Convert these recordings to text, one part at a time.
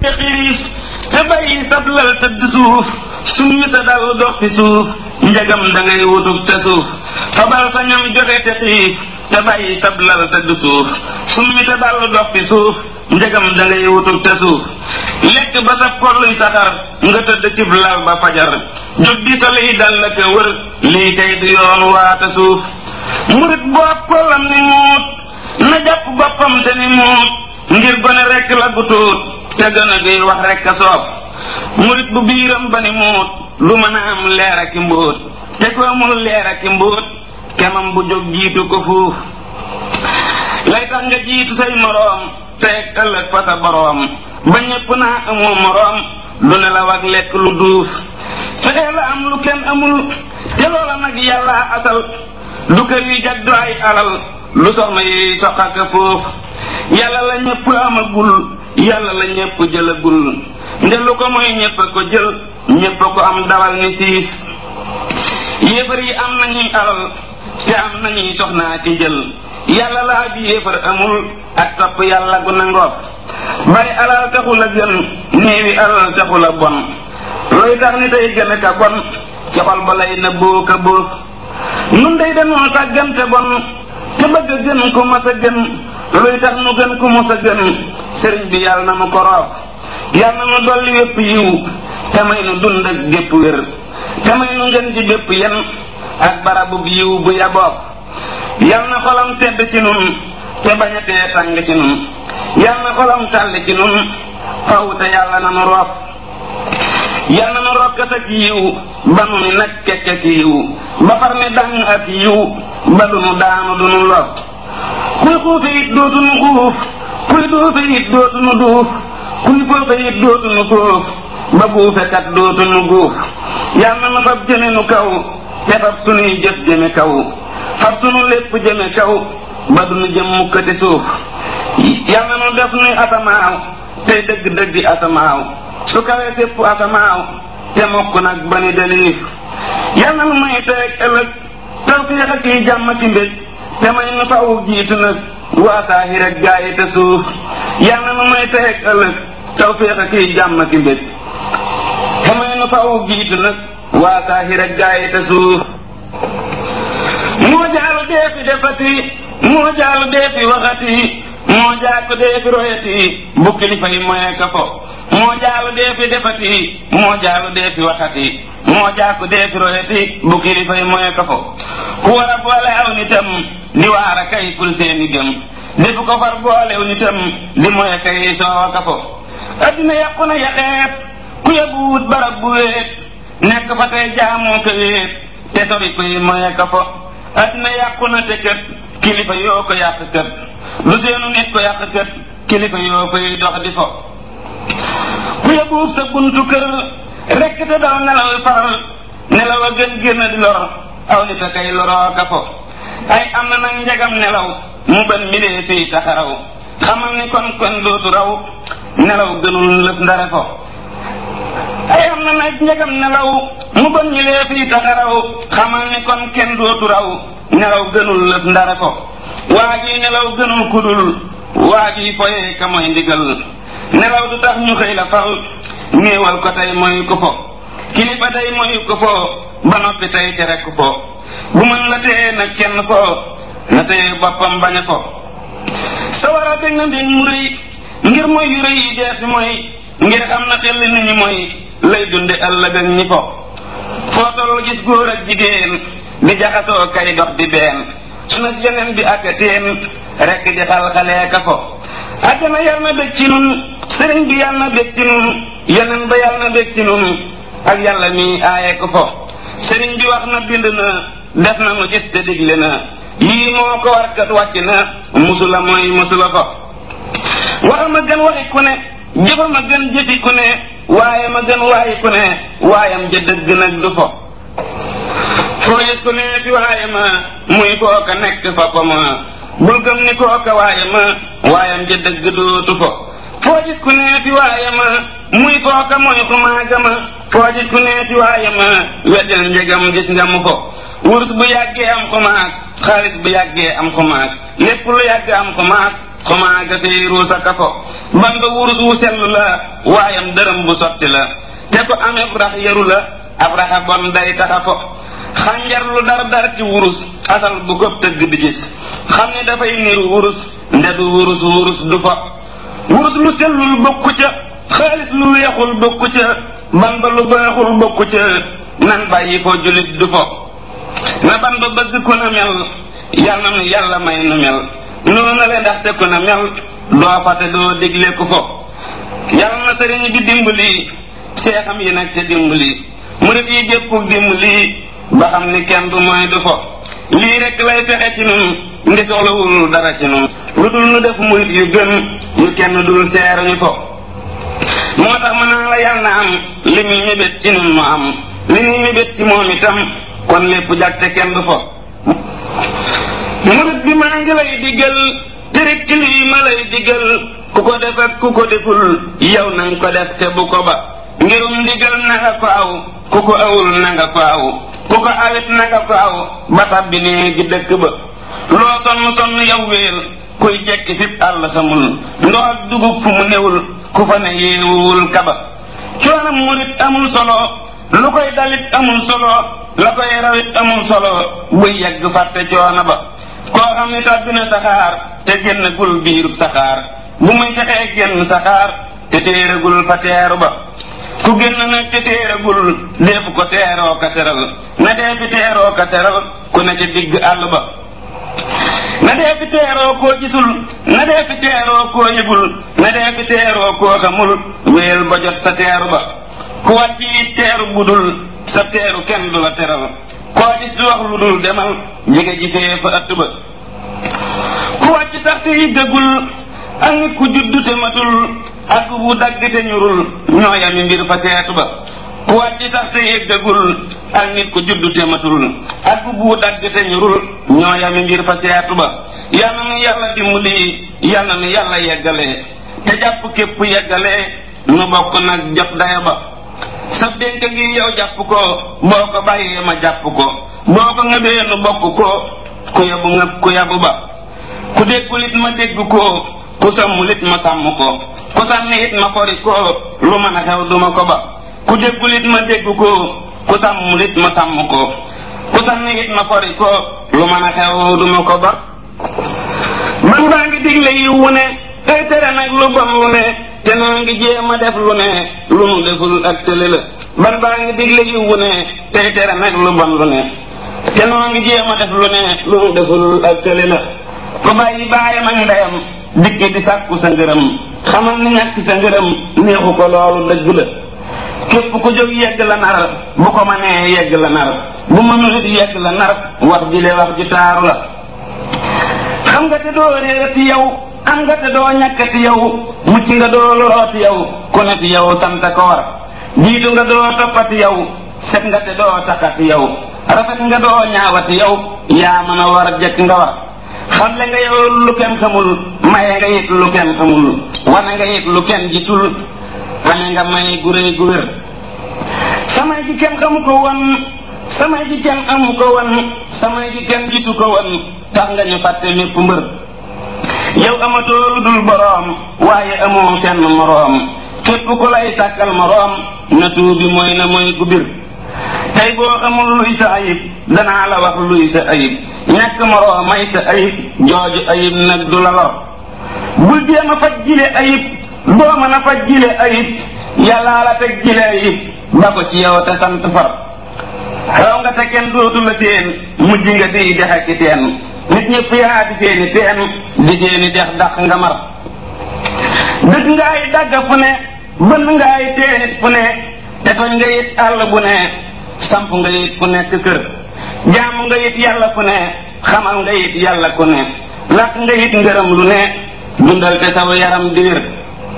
te xiif te bàyyi sab lal tëdd suuf summi sa dal dox fi suuf njagam da ngay wutub te suuf fabal sa ñam joxe te xiif te bàyyi sab lal tëdd suuf summi sa dal dox fi suuf njagam da ngay wutub te suuf lekk ba sa kolluy saxar nga tëdd cib lal ba fajar jóg di sa liy dal la ko wër lii kay du yoon waata suuf murit boo kollam ni muut na jàpp boppam te ni muut ngir gone rekk la gu tuut te gën a gi wax rekk a soob murit bu biiram ba ni muut lu mën a am leer ak i mbóot te ko amul leer ak i mbóot kemam bu jóg jiitu ko fuuf lay tax nga jiitu say moroom teeg ëllëg fa sa boroom ba ñépp naa amoo moroom lu ne la wag lekk lu duuf fexee la am lu kenn amul te loola nag yàlla asal du kër yi jaddu ay alal lu soxna yi soqaka foofu yàlla la ñépp amagul yàlla la ñépp jëlagul nde lu ko mooy ñépp a ko jël ñépp a ko am dawal ni siis yéefar yi am nañuy alal te am nañuy soxnaa ki jël yàlla la ab yéefar amul ak topp yàlla gu nangoof bari alal taxul a gën néewi alal taxul a bon looy tax ni tey gën a ka bon ci xol ba lay na boo ka boof nun day dañoo sàggante bon te bëgg a gën ku mas a gën luy tax nu gën ku mas a gën sëriñ bi yàlla na mu ko roof yàlla na nu dolli wépp yiw te may nu dund ak gépp wér te may nu ngeen ci bépp yen ak barabu yiw bu yaboof yàlla na xolam tedd ci nun te bañatee tàng ci nun yàlla na xolam tàll ci nun faw te yàlla na nu roof yàlla na nu rokkat ak yiw ba nu ni nag kekk ak yiw ba far ni dàng ak yiw ba du nu daanu du nu lor kuy xuufe it dootu nu xuuf kuy duufe it dootu nu duuf kuy foofe it dootu nu foof ba buufekat dootu nu guuf yàlla na nu fab jëme nu kaw te fab sunuy jëf jëme kaw fab sunu lépp jëme kaw ba du nu jëm mukkati suuf yàlla na nu def nuy asamaaw tey dëgg dëggi asamaaw su kawee sépp asamaaw te mokk nag ba ni deliif yàlla na nu may teeg ëllëg tawfiix ak yi jàmm ci mbég te may nu faw jiitu nag waa saahir ak gaayi te suuf yàlla na nu may teeg ëllëg tawfiix ak yi jàmm ci mbég te may nu faw jiitu nag waa saahir ak gaayi te suuf moo jaalu dee fi defati moo jaalu dee fi waxati moo jaaku dee fi royati bu kilifa yi moye ka fo moo jaalu dee fi defati moo jaalu dee fi waxati moo jaaku dee fi royati bu kilifa yi moye ka fo ku war a boole aw nitam di waar a kay ful seeni gëm defu ko far boolew nitam di moye kay soowa ka fo addina yàqu na yaxeet ku yóbbu wut barab bu wéet nekk fa tey jaamoo ko wéet te sori koy moye ka fo addina yàqu na te kët kilifa yoo ko yàq kët lu seenu nit ko yàq kët kilifa yoo koy dox di fo ku yóbbuub sa buntu kër rekk te doo nelaw faral nelaw a gën génn di lor aw nit a kay loroo ka fo ay am na nag njagam nelaw mu bën milee fii taxaraw xamal ni kon kon dootu raw nelaw gënul lëf ndare fo ay am na nag njagam nelaw mu bën milee fii taxaraw xamal ni kon kenn dootu raw nelaw gënul lëf ndare fo waa ji nelaw gënul kudul waa ji foyee ka mooy ndigal nelaw du tax ñu xëy la fal néewal ko tey mooy ko fo kilifa tey mooy ko fo ba noppi tey tere ko fo bu mën la téye nag kenn fo na téye boppam bañ a fo sa war a dégg na mbir mu rëy ngir mooy yu rëy yi deesi mooy ngir xam na xel nit ñi mooy lay dunde ëllëg ak ñi fo foo toll gis góor ak jigéen di jaxasoo kay dox di been suna yeneen bi ak teen rekk di xal-xalee ka fo àddina yal na bég ci nun sëriñ bi yal na bég ci nun yeneen ba yal na bég ci nun ak yàlla mi aaye ko fo sëriñ bi wax na bind na def na nu gis te digle na yii moo ko war kat wàcc na musula mooy musula ko waxa ma gën waxi ku ne jëfa ma gën jëfi ku ne waaye ma gën waayi ku ne waayam ja dëgg nag du fo foo gis ku ne fi waaye ma muy kooka nekk fa ko ma bul gëm ni kooka waaye ma waayam ja dëgg dootu fo foo gis ku ne fi waaye ma muy kooka mooy xumaaga ma foo gis ku ne fi waaye ma weddel njegam gis nga mu fo wurus bu yàggee am xumaag xaalis bu yàggee am xumaag lépp lu yàgg am xumaag xumaa ga fii ruusa ka fo ban ba wurus wu sellu la waayam dërëm bu sotti la te ko amee rax yaru la ab raxa bon day taxa fo xànjar lu dar dar ci wurus asal bu ko tëgg di gis xam ne dafay niru wurus ndedu wurus wurus du fa wurus lu sellul bokku ca xaalis lu weexul bokku ca ban ba lu baaxul bokku ca nan bàyyi ko julit du fo na ban ba bëgg ku na mel yal na nu yàlla may nu mel noonu la ndaxte ku na mel doo fate doo digle ku fo yal na sëriñ bi dimbali seexam yi nag ca dimbali murit yi jëppug dimbali ba xam ni kenn du mooy du fo lii rek lay fexe ci nun ndi soxlawul dara ci nun lu dul nu def murit yu gën yu kenn dul seeruñu fo moo tax mën naa la yal na am li muy mébét ci nun mu am li muy mébét ci moom itam kon lépp jag te kenn du fo murit bi maa ngi lay diggal tërik ci lii ma lay diggal ku ko def ak ku ko deful yow nanga ko def te bu ko ba ngirum ndigal na nga ko aw ku ko awul na nga ko aw ku ko awit na nga ko aw ba tabbi nee gi dëkk ba loo sonn sonn yow wéel kuy jekki fip àll xamul ndox ak dugub fu mu newul ku fa ne yeewuwul kaba coonam murit amul solo lu koy dalit amul solo la koy rawit amul solo buy yegg fàtte coono ba koo xam ni tàbbi na saxaar te génn gul biirub saxaar bu muy fexee génn saxaar te téeragul fa teeru ba ku génn nag te téeragul deefu ko teeroo ka teral na dee fi teeroo ka teral ku ne ca digg àll ba na dee fi teeroo koo gisul na dee fi teeroo koo yëgul na dee fi teeroo koo xamul wéel ba jot sa teeru ba ku wàcc it teeru budul sa teeru kenn du la teral koo gis du wax lu dul demal jege ji fee fa ëtt ba ku wàcc sax te yëggagul ak nit ku juddu te matul ak bu dagg te ñurul ñoo yami mbir fa seetu ba ku wàcc sax te yëggagul ak nit ku juddu te matul ak bu dagg te ñurul ñoo yami mbir fa seetu ba yal na nu yàlla dimbali yal na nu yàlla yeggale te jàpp képp yeggale nu bokk nag jot daya ba sa dénk ngi yow jàpp ko boo ko bàyyee ma jàpp ko boo ko ngëbee nu bokk ko ku yabu ngëb ku yabu ba ku déggul it ma dégg ko ku sàmmul it ma sàmm ko ku sànni it ma fori ko lu mën a xew duma ko ba ku déggul it ma dégg ko ku sàmmul it ma sàmm ko ku sànni it ma fori ko lu mën a xew duma ko ba man baa ngi digle yi wu ne tey tere nag lu bon lu ne te noo ngi jéem a def lu ne lu nu deful ak tële la ban baa ngi digle yi wu ne tey tere nag lu bon lu ne te noo ngi jéem a def lu ne lu nu deful ak tële la ko bàyyi baayam ak ndeyam dikki di sàkku sa ngërëm xamal ni ñàkk sa ngërëm neexu ko loolu dëgg la képp ku jóg yegg la nar bu ko mënee yegg la nar bu mënul it yegg la nar wax ji le wax ji taaru la xam nga te doo réerati yow am nga te doo ñàkkati yow mucc nga doo lorooti yow ku ne fi yow sant ko war jiitu nga doo toppati yow set nga te doo taxati yow rafet nga doo ñaawati yow yaa mën a war jëkk nga war xamle nga yow lu kenn xamul maye nga yit lu kenn xamul wane nga yit lu kenn gisul wane nga may gu réy gu wér samay ji kenn xamu ko woon samay ji kenn amu ko woon samay ji kenn gisu ko woon tax nga ñu fàtte mépp mbër yow amatoo lu dul boroom waaye amoo kenn moroom képp ku lay sàkkal moroom na tuubi mooy na mooy gu bir tey boo xamul luy sa ayib danaa la wax luy sa ayib ñàkk moroom may sa ayib jooju ayib nag du la lor bul jéem a faj jile ayib doo mën a faj jile ayib yàllaa la teg jile ayib ba ko ci yow te sant far raw nga te kenn dootu la seen mujj nga di dex ak teen nit ñëpp yaa di seeni teen di seeni dex dax nga mar dëkk nga ay dagga fu ne bënn nga ay teenit fu ne te toñ nga it àll bu ne samp nga it fu nekk kër jaamu nga it yàlla fu ne xamal nga it yàlla ku ne lakk nga it ngërëm lu ne dundal te saw yaram di wér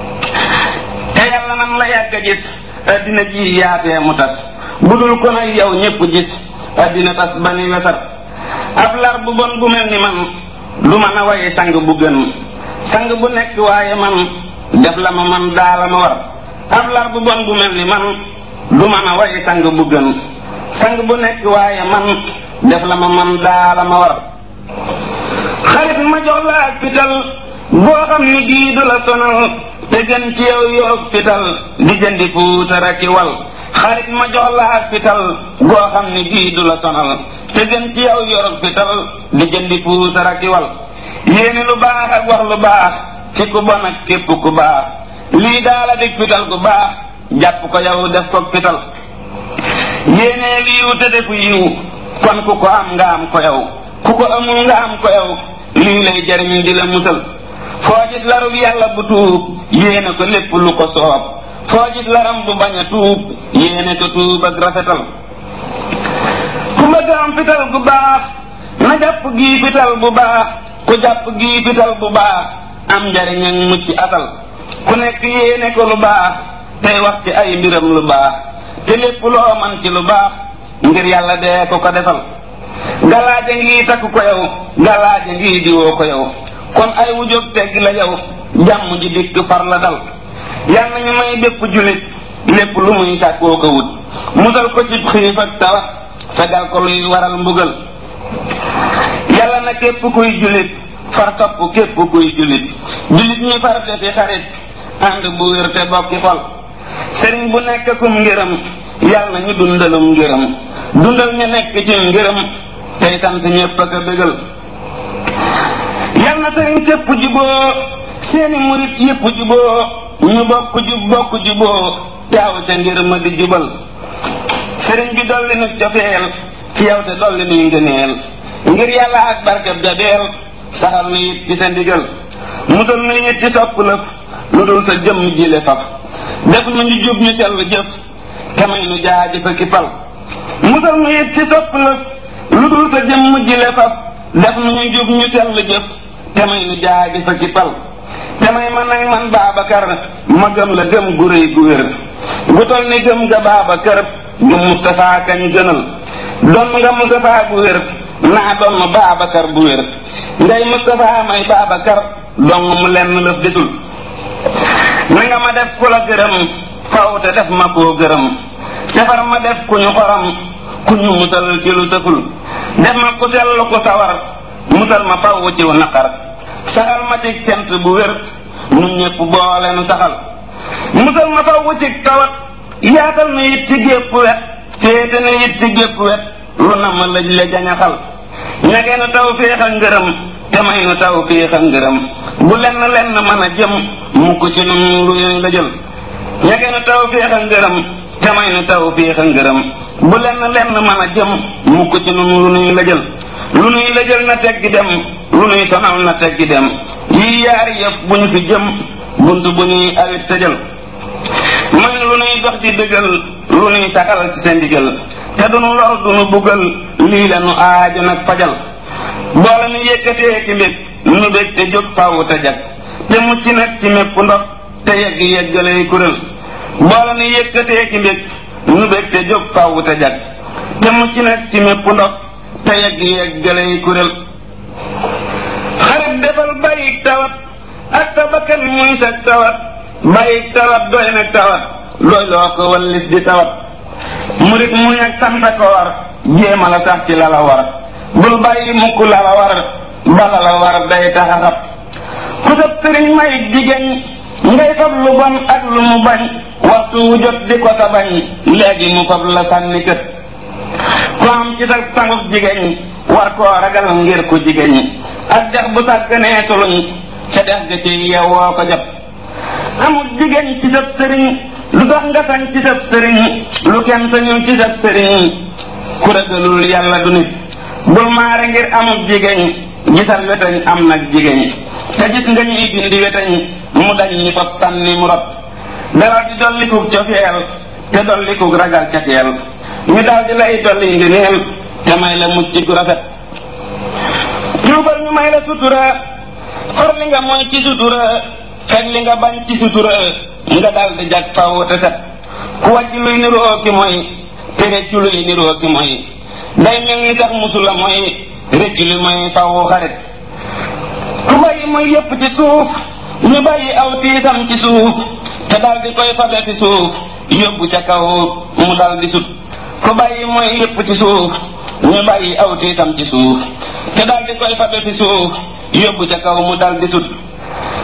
te yàlla nan la yàgg a gis addina ji yaatee mu tas budul ko nag yow ñépp gis addina tas ba ni wesar ab lar bu bon bu mel ni man du mën a waye sang bu gën sang bu nekk waaye man def la ma man daala ma war ab lar bu bon bu mel ni man du mën a waye sang bu gën sang bu nekk waaye man def la ma man daala ma war xarit ma jox la ak fital goo xam ni gii du la sonal te gën ci yow yoog fital di jëndi puutara ki wal xarit ma jox la ak fital goo xam ni gii du la sonal te gën ci yow yoog fital di jëndi puutara ki wal yéene lu baax ak wax lu baax ci ku bon ak képp ku baax lii daala dig fital ku baax jàpp ko yow def ko fital yéene liiw te defu yiw kon ku ko am nga am ko yow ku ko amul nga am ko yow lii lay jariñ di la musal foo gis larub yàlla bu tuub yéene ko lépp lu ko soob foo gis laram bu bañ a tuub yéene ko tuub ak rafetal ku bëgg am fital gu baax na jàpp gii fital bu baax ku jàpp gii fital bu baax am njariñ ak mucc atal ku nekk yéene ko lu baax tey wax ci ay mbiram lu baax te lépp loo man ci lu baax ngir yàlla dee ko ko defal galaaje ngi takk ko yow galaaje ngi diwoo ko yow kon ay wujóg tegg la yow jàmm ji dikk far la dal yal nañu may bépp julit lépp lu muy sàkkoo ko wut musal ko ci xiif ak tawat fegal ko luy waral mbugal yàlla na képp kuy julit far topp képp kuy julit julit ñi far defi xarit ànd bu wér te bokki xol sëriñ bu nekk kum ngërëm yal na ñu dundalum ngërëm dundal ñu nekk ci ngërëm tey sant ñépp ak a bégal yal na sëriñ képp juboo seeni murit yépp juboo ñu bokk jub bokk juboo taaw ca ngir ma di jubal sëriñ bi dolli nu cofeel ci yow te dolli nuy ngëneel ngir yàlla ak barkeb jabeel saxal nu it ci sa ndigal musal nu it ci sopp lëf lu dul sa jëmm jile faf def nu ñu jub ñu sell jëf te may nu jaaji fa kipal musal nu it ci sopp lëf lu dul sa jëmm jile faf def nu ñu jub ñu sell jëf te may nu jaaji fa kipal te may man nag man Baabakar ma gëm la gëm gu rëy gu wér gu tol ni gëm nga Baabakar gëm Mustapha kañ gënal doon nga Mustapha bu wér naa doon Baabakar bu wér ngay Mustapha may Baabakar dong mu lenn lëf desul na nga ma def ku la gërëm faw te def ma koo gërëm defar ma def ku ñu xorom ku ñu musal ci lu sëful def ma ku sellu ku sawar musal ma faw ciw naqar saxal ma ci cant bu wér ñun ñëpp boole nu saxal musal ma faw ci tawat yaatal na it ci gépp wet féete na it ci gépp wet lu na ma lëj la jañaxal ñagee nu taw féex a ngërëm te may nu taw féex a ngërëm bu lenn lenn mën a jëm mukk ci nun lu ñu la jël ñagee nu taw féex a ngërëm te may nu taw féex a ngërëm bu lenn lenn mën a jëm mukk ci nun lu nuy la jël lu nuy la jël na teggi dem lu nuy sonal na teggi dem yii yaari yëf bu ñu fi jëm bunt bu ñuy awit tëjal man lu nuy dox di dëggal lu nuy saxal ci sa ndigal te dunu lor dunu buggal lii la nu aajo nag fajal boole nu yëkkatee ki mbég nu bég te jóg fawu te jag te mucc nag ci mépp ndox te yegg yeggalay kurél boole nu yëkkatee ki mbég nu bég te jóg fawu te jag te mucc nag ci mépp ndox te yegg yeggalay kurél xarit defal bàyyik tawat ak sa bakkan muy sa tawat bàyyik tawat doy nag tawat doy loo ko wallis di tawat murit muñ ak santa ko war jéema la sax ci la la war bul bàyyi mukk la la war bala la war day taxaxat ku sab sëriñ may jigéen ngay fab lu bon ak lu mu bañ waxtu wu jot di ko sa bañ léegi mu fab la sànni kët ku am ci sa sanguf jigéen war koo ragal ngir ku jigéen ak dex bu sàgganee suluñ ca dex ga ci yewwoo ko jot amul jigéen ci sab sëriñ lu tax nga sañ ci sab sëriñ lu kenn sañul ci sab sëriñ ku ragalul yàlla du nit bul maare ngir amul jigéen gisal wetañ am nag jigéen te gis nga ñuy dindi wetañ mu dañ ñi fab sànni mu rot dara di dollikug cofeel te dollikug ragal ca teel ñu daal di lay dolli ngëneel te may la mucc gu rafet tuubal ñu may la sutura far li nga mooy ci sutura fekk li nga bañ ci sutura nga daal di jag faw te set ku wàcc luy niroo ki mooy te reccu luy niroo ki mooy day mel ni sax musula mooy reccu li mooy faw xarit ku bàyyi mooy yépp ci suuf ñu bàyyi aw tiisam ci suuf te daal di koy fabe fi suuf yóbbu ca kaw mu dal di sut ku bàyyi mooy yépp ci suuf ñu bàyyi aw tiisam ci suuf te daal di koy fabe fi suuf yóbbu ca kaw mu dal di sut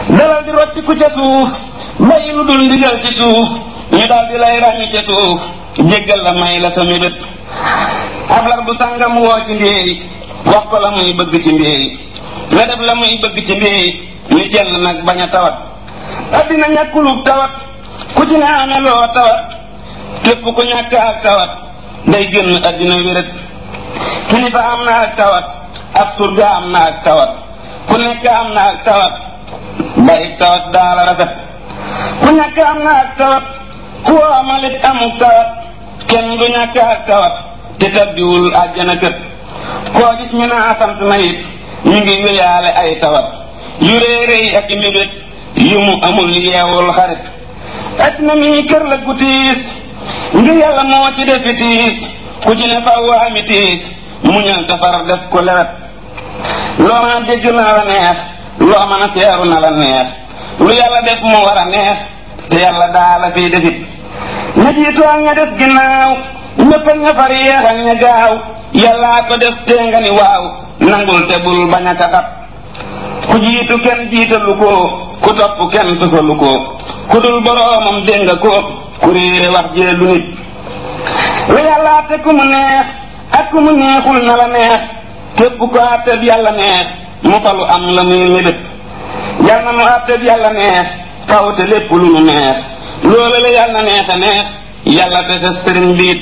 dalal di rotti ku ca suuf bàyyi lu dul ndigal ci suuf ñu daal di lay ràññi ca suuf jéggal la may la sa mébét ab lar bu sàngam woo ci mbéy wax ko la muy bëgg ci mbéy nga def la muy bëgg ci mbéy ni jël nag bañ a tawat addina ñàkkulub tawat ku ci ne amee loo tawat képp ku ñàkk ak tawat day génn addina wéret kilifa am na ak tawat ab surga am na ak tawat ku nekk am na ak tawat bari tawat daala rafet ku ñàkk am na ak tawat ku amalit amuk tawat kenn du ñàkk ak tawat te tabbiwul àjjana kët koo gis ñu naa sant na it ñu ngi wéyaale ay tawat yu réeréy ak i mébét yu mu amul yeewul xarit ak na mi kër la gu tiis ngir yàlla moo ci defi tiis ku ci ne faw ami tiis muñal tafar def ko lewet loo mën a dégg na la neex loo mën a seeru na la neex lu yàlla def mu war a neex te yàlla daa la fiy defit ña jiitu ak ña def ginnaaw ñëpp ak ña far yeex ak ña gaaw yàllaa ko def tee nga ni waaw nangul te bul bañ a kaxat ku jiitu kenn jiitalu ko ku topp kenn tufalu ko ku dul boroomam dégg nga ko ku réere wax jee lu nit lu yàllaa te ku mu neex ak ku mu neexul na la neex képp ko àtteeb yàlla neex mu falu am la muy mébét yal na nu àtteeb yàlla neex faw te lépp lu nu neex loola la yàlla neex a neex yàlla te sa sëriñ biit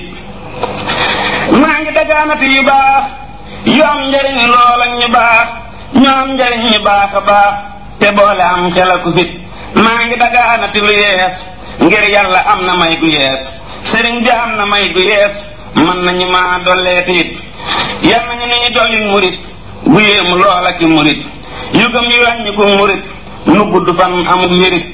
maa ngi dagaanati yu baax yu am njariñ loola ñu baax ñu am njariñ ñu baax a baax te boole am xel aku fit maa ngi dagaanati lu yees ngir yàlla am na may gu yees sëriñ bi am na may gu yees mën nañu maa dolleeti it yal nañu nuy dolli murit bu yéemu loola ki murit yu gëm yu wàññi ko murit nu gudd fan amul wérit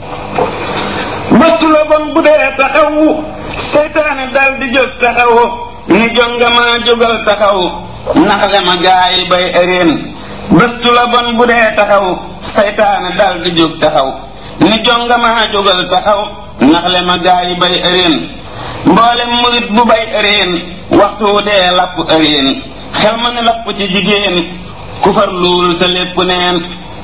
bëstu la bon bu dee taxaw seytaane dal di jóg taxaw ni jonga ma jógal taxaw naxale ma gaay bay ëreen bëstu la bon bu dee taxaw seytaane dal di jóg taxaw ni jonga ma jógal taxaw naxale ma gaay bay ëreen mboolem murit bu bay ëreen waxtu dee lapp ëreen xel ma ne lapp ci jigéen ku far luul sa lépp neen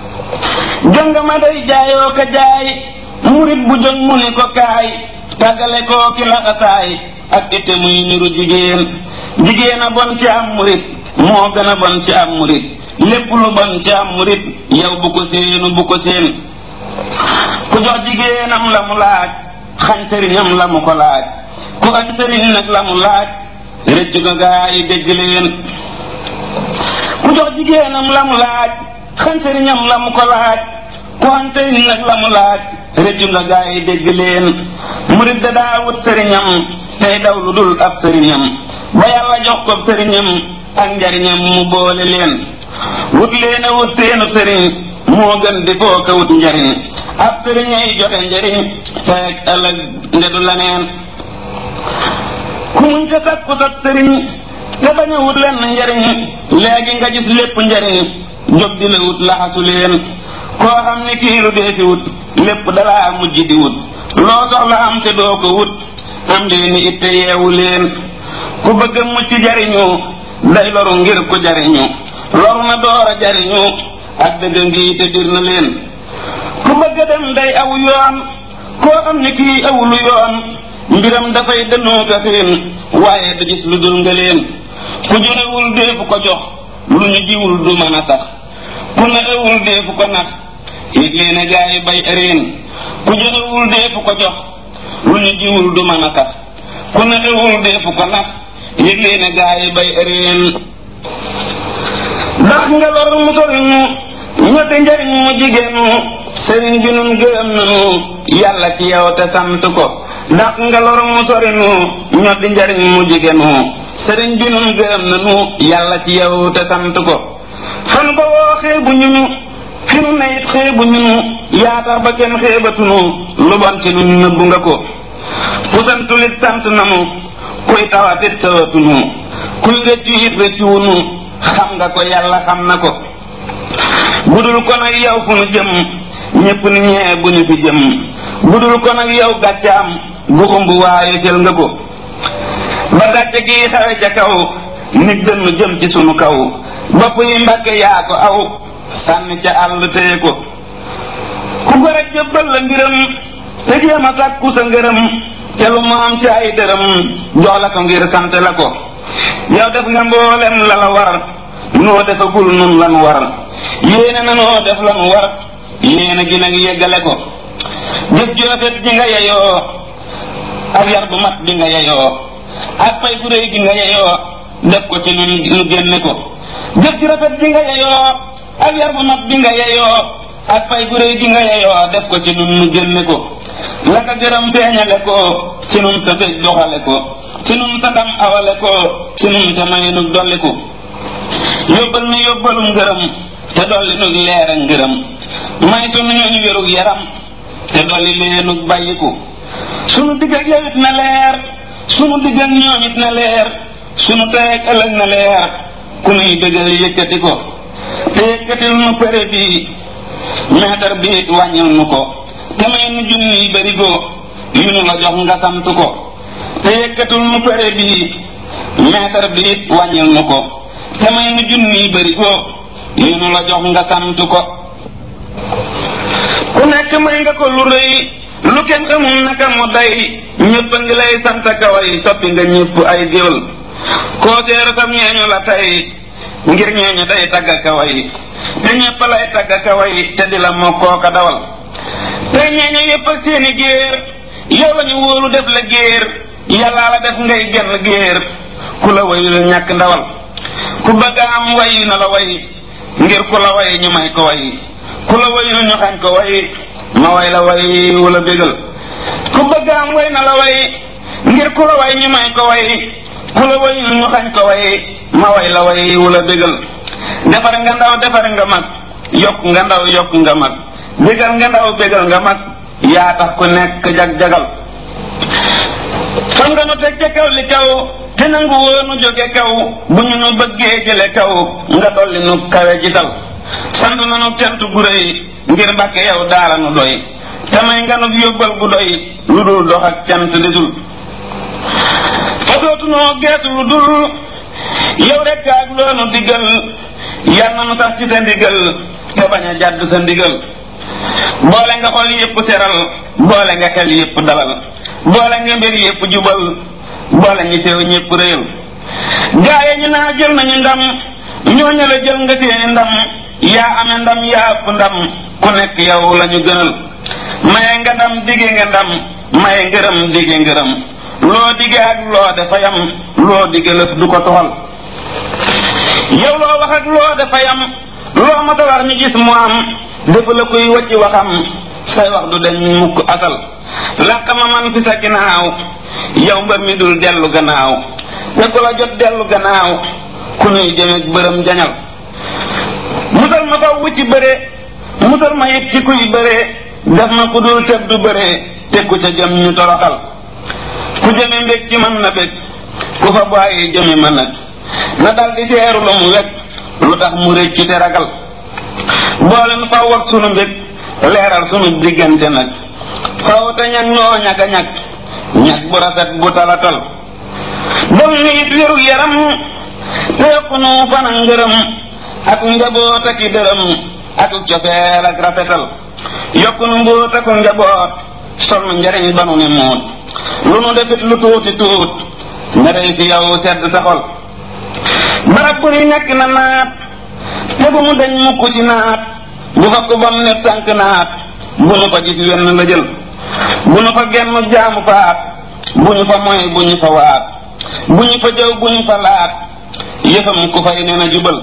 jonga ma day jaayoo ka jaay murit bu jóg mu ni ko kaay tàggale koo ki laxasaay ak ite muy niru jigéen jigéen a bon ci am murit moo gën a bon ci am murit lépp lu bon ci am murit yow bu ko séenu bu ko séen ku jox jigéenam la mu laaj xañ sëriñam la mu ko laaj ku xañ sëriñ nag la mu laaj rëccu ga gaa yi dégg leen ku jox jigéenam la mu laaj xañ sëriñam la mu ko laaj ku xañ sëriñ nag la mu laaj rëccu nga gaa yi dégg leen murit da daa wut sëriñam tey daw lu dul ab sëriñam ba yàlla jox ko sëriñam ak njariñam mu boole leen wut leen a wut seenu sëriñ moo gën di foo ka wut njariñ ab sëriñ ay joxe njariñ tey ëllëg ndedu la neen ku muñ sa sakku sab sëriñ te bañ a wut lenn njariñ léegi nga gis lépp njariñ jóg di la wut laxasu leen koo xam ne kii lu dee fi wut lépp dalaa mujj di wut loo soxla am te doo ko wut am leen ni itte yeewu leen ku bëgg a mucc jariñu day loru ngir ko jariñu loru na door a jariñu ak dëgg ngi te dir na leen ku bëgg a dem day aw yoon koo xam ne kii awulu yoon mbiram dafay dënnoo ka xiin waaye du gis lu dul nga leen ku joxewul deefu ko jox lu ñu jiwul du mën a sax ku naxewul deefu ko nax yëg leen a gaay bay ëreen ku joxewul deefu ko jox lu ñu jiwul du mën a sax ku naxewul deefu ko nax yëg leen a gaay bay ëreen ndax nga lor mu soriñu ñetti njariñ mu jigéenu sëriñ bi nun gërëm nanu yàlla ci yow te sant ko ndax nga lor mu sorinu ñoddi njariñ mu jigéenu sëriñ bi nun gërëm nanu yàlla ci yow te sant ko fan ba woo xeebu ñu nu fi nu ne it xeebu ñu nu yaa tax ba kenn xeebatunu lu bon ci nun nëbbu nga ko ku santulit sant nanu kuy tawatit tawatunu kuy rëccu it rëccuwunu xam nga ko yàlla xam na ko budul ko nag yow fu nu jëm ñépp ni ñee bu ñu fi jëm budul ko nag yow gàccaam gu xumb waaye jël nga ko ba gàcce gi xawe ca kaw nit dënn jëm ci sunu kaw bopp yi mbàkke yaa ko aw sànni ca àll téye ko ku gore jëbbal la ngiram te jéem a sàkku sa ngërëm te lu mu am ci ay dërëm jox la ko ngir sant la ko yow def nga mboolem la la war noo defagul nun lan war yéene na noo def lan war yéene gi nag yeggale ko jëf joofet ji nga yeyoo ak yar bu mat bi nga yeyoo ak pay gu réy gi nga yeyoo def ko ci nun nu génne ko jëf ji rafet ji nga yeyoo ak yar bu mat bi nga yeyoo ak pay gu réy gi nga yeyoo def ko ci nun nu génne ko la ka gërëm feeñale ko ci nun sa bég doxale ko ci nun sa ndam awale ko ci nun te may nu dolli ko yóbbal nu yóbbalum ngërëm te dolli nu leer ak ngërëm may sunu ñooñu wérug yaram te dolli leenug bàyyiku sunu digg ak yow it na leer sunu digg ak ñoom it na leer sunu tey ak ëllëg na leer ku nuy dëggal yëkkati ko te yëkkatil nu pere bi meetar bi it wàññil nu ko te may nu junniy barigo yu nu la jox nga sant ko te yëkkatul nu pere bi meetar bi it wàññil nu ko te may nu junniy barigo yu nu la jox nga sant ko ku nekk may nga ko lu rëy lu kenn xamul naka mu day ñëpp a ngi lay sant kaway soppi nga ñëpp ay géwël koo seeru sam ñeeñu la tey ngir ñeeñu day tagga kaway te ñëpp lay tagga kaway te di la moo kooka dawal tey ñeeñu yëpp ak seeni géer yow la ñu wóolu def la géer yàllaa la def ngay genn géer ku la wayul ñàkk ndawal ku bëgg am way na la way ngir ku la way ñu may ko way ku la wayul ñu xañ ko way ma way la way wala bégal ku bëgg am way na la way ngir ku la way ñu may ko way ku la way ñu xañ ko way ma way la way wala bégal defar nga ndaw defar nga mag yokk nga ndaw yokk nga mag bégal nga ndaw bégal nga mag yaa tax ku nekk jag-jagal fan nga nu teg ca kaw li kaw te nangu woonu jóge kaw bu ñu nu bëggee jële kaw nga dolli nu kawe gisal sant nanu cant gu rëy ngir mbàkke yow daala nu doy te may nga nu yóbbal gu doy lu dul dox ak cant desul fasootu noo geesu lu dul yow rekk ak loonu diggal yar na nu sax ci sa ndigal te bañ a jàdd sa ndigal boole nga xol yépp seral boole nga xel yépp dalal boole nga mbir yépp jubal boole ngi sew ñépp réyal gaaye ñu naa jël nañu ndam ñooñu la jël nga seeni ndam yaa ame ndam yaa ëpp ndam ku nekk yow lañu gënal maye nga ndam dige nga ndam maye ngërëm dige ngërëm loo dige ak loo dafa yam loo dige lëf du ko toxal yow loo wax ak loo dafa yam loo mata wax ñu gis mu am defu la kuy wacci waxam say wax du deñ mukk asal làq ma man fi sa ginnaaw yow mbër mi dul dellu gannaaw te ku la jot dellu gannaaw ku nuy jëmeeg bërëm jañal musal ma faw ci bëre musal ma it ci kuy bëre def ma ku dul tëb du bëre te ku ca jëm ñu toroxal ku jëme mbég ci man na bég ku fa bàyyi jëme ma nag na dal di seeru lu mu wekk lu tax mu réccu te ragal boole nu faw ak sunu mbég leeral sunu diggante nag faw te ñag ñoo ñag a ñag ñag bu rafet bu talatal dol ni it wéru yaram te yokk nu fan ak ngërëm ak njaboot ak i dërëm ak cofeel ak rafetal yokk nu mbóot ak njaboot sol nu njariñ ba nu ni muut lu nu defit lu tuuti tuut nga day fi yow sedd sa xol barab bu ni nekk na naat te bu mu dañ mukk ci naat bu fa ko bam ne tànk naat bu nu fa gis wenn la jël bu nu fa genn jaamu faat bu ñu fa moy bu ñu fa waat bu ñu fa jëw bu ñu fa laat yëfam ku fay nee na jubal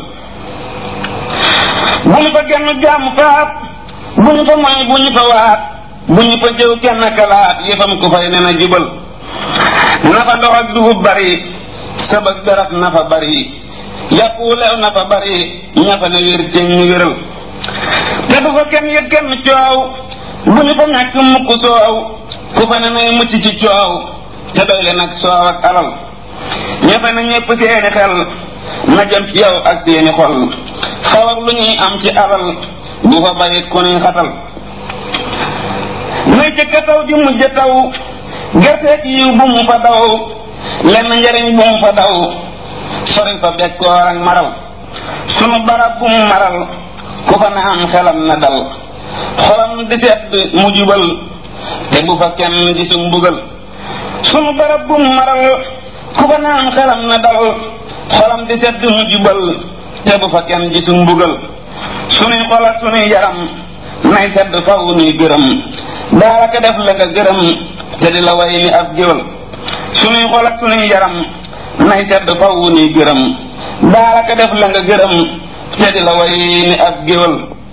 bu ñu fa genn jaamu faat bu ñu fa moy bu ñu fa waat bu ñu fa jëw kenn kalaat yëfam ku fay nee na jubal na fa ndox ak dugub bari sabak daraf na fa bari yàpp wu leew na fa bari ña fa ne wér ceeñ ñu wéral te du fa kenn yëg kenn coow bu ñu fa ñàkk mukk soow ku fa ne nay mucc ci coow te doy le nag soow ak alal ña fa ne ñépp seeni xel na jëm ci yow ak seeni xol xaw ak lu ñuy am ci alal bu fa bari ku nuy xatal nay jëkka taw di mujj taw gerteek yiw bu mu fa daw lenn njariñ bu mu fa daw sori fa bekkoor ak maral sunu barab bu mu maral ku fa ne am xelam na dal xolam di sedd mu jubal te bu fa kenn di su mbugal sunu barab bu maral ku fa naan xelam na dal xolam di sedd mu jubal te bu fa kenn di su mbugal sunuy xol ak sunuy yaram nay sedd faw nuy gërëm daaraka def la nga gërëm te di la way ni ab géwal sunuy xol ak sunuy yaram nay sedd faw nuy gërëm daaraka def la nga gërëm te di la way ni ab géwal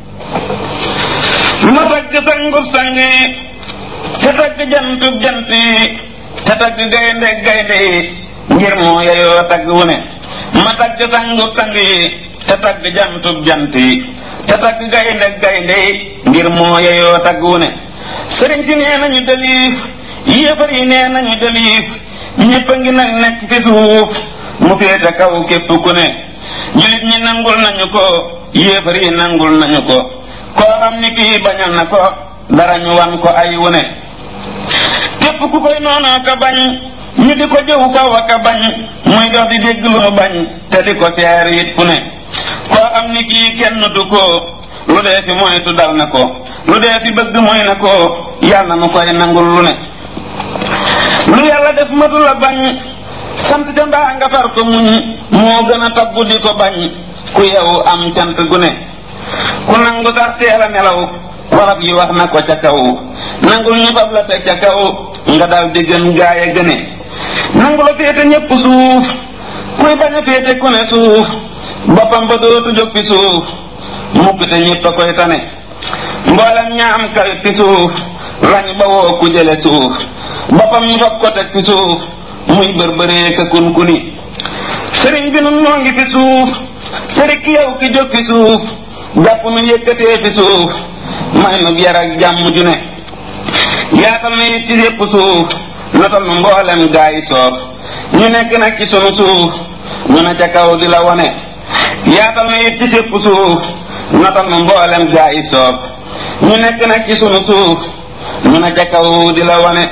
ma tagg sangub sang yi te tagg jantub jant yi te tagg gaynde gaynde yi ngir moo yeyoo tagg wu ne ma tagg sangub sang yi te tagg jantub jant yi te tagg gaynde gaynde yi ngir moo yeyoo tagg wu ne sëriñ si nee nañu daliif yéefar yi nee nañu daliif ñépp a ngi nag nekk fi suuf mu féete kaw képp ku ne julit ñi nangul nañu ko yéefar yi nangul nañu ko koo xam ni kii bañal na ko dara ñu wan ko ay wu ne képp ku koy noonoo ka bañ ñu di ko jëw faw a ka bañ muy dox di dégg lu mu bañ te di ko seer it fu ne koo xam ni kii kenn du ko lu dee fi moytu dal na ko lu dee fi bëgg moy na ko yàlla nu koy nangul lu ne lu yàlla def matu la bañ sant ca mbaa nga far ko muñ moo gën a tabbu di ko bañ ku yewu am cant gu ne ku nangu sax teel a nelaw warab yi wax na ko ca kaw nangul ñu fab la teg ca kaw nga dal di gën gaay a gëne nangu la féete ñépp suuf kuy bañ a féete ku ne suuf boppam ba dootu jóg fi suuf mukk te ñépp a koy tane mboolem ñaam kawit fi suuf lañ ba woo ku jële suuf boppam ñu fab ko teg fi suuf muy bërbëree ka kun kuni sëriñ bi nun noo ngi fi suuf sëriñ ki yow ki jóg fi suuf jàpp nu yëkkatee fi suuf may nu yar ak jàmm ju ne yaatal na it ci yépp suuf notal nu mboolem gaa yi soof ñu nekk nag ci sunu suuf ñu ne ca kaw di la wone yaatal na it ci yépp suuf notal nu mboolem gaa yi soof ñu nekk nag ci sunu suuf ñu ne ca kaw di la wone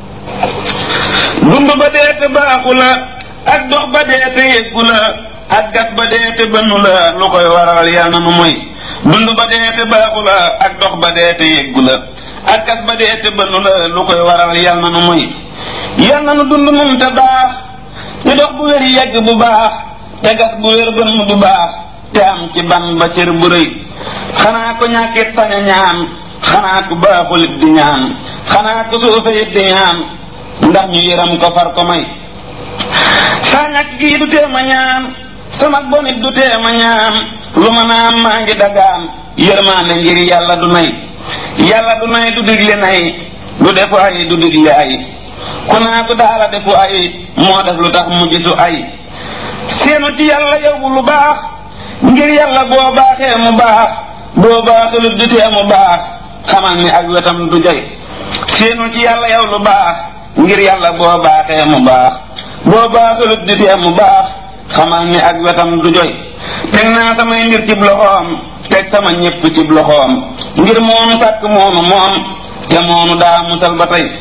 dund ba deete baaxu la ak dox ba deete yëggu la ak gas ba deete bënnu la lu koy waral yal na nu moy dund ba deete baaxu la ak dox ba deete yëggu la ak gas ba deete bënnu la lu koy waral yal na nu moy yal na nu dund nun te baax te dox bu wér yegg bu baax te gas bu wér bënn bu baax te am ci ban ba cër bu rëy xanaa ko ñàkkit sañ a ñaan xanaa ku baaxul it di ñaan xanaa ku suufe it di ñaan ndax ñu yëram ko far ko may saa ñàkk gii du tee ma ñaan sama bonit du tee ma ñaan lu ma naan maa ngi dagaan yërmaande ngir yàlla du nay yàlla du nay du digle nay du defu ay du digle ay ku naa ko daala defu ay moo def lu tax mu gisu ay seenu ci yàlla yow lu baax ngir yàlla boo baaxee mu baax boo baaxulut du tee mu baax xamal ni ak wetam du joy seenu ci yàlla yow lu baax ngir yàlla boo baaxee mu baax boo baaxulut di tee mu baax xamal ni ak wetam du joy teg naa samay mbir cib loxoom teg sama ñépp cib loxoom ngir moonu sàkk moonu moom te moonu daa musal ba tey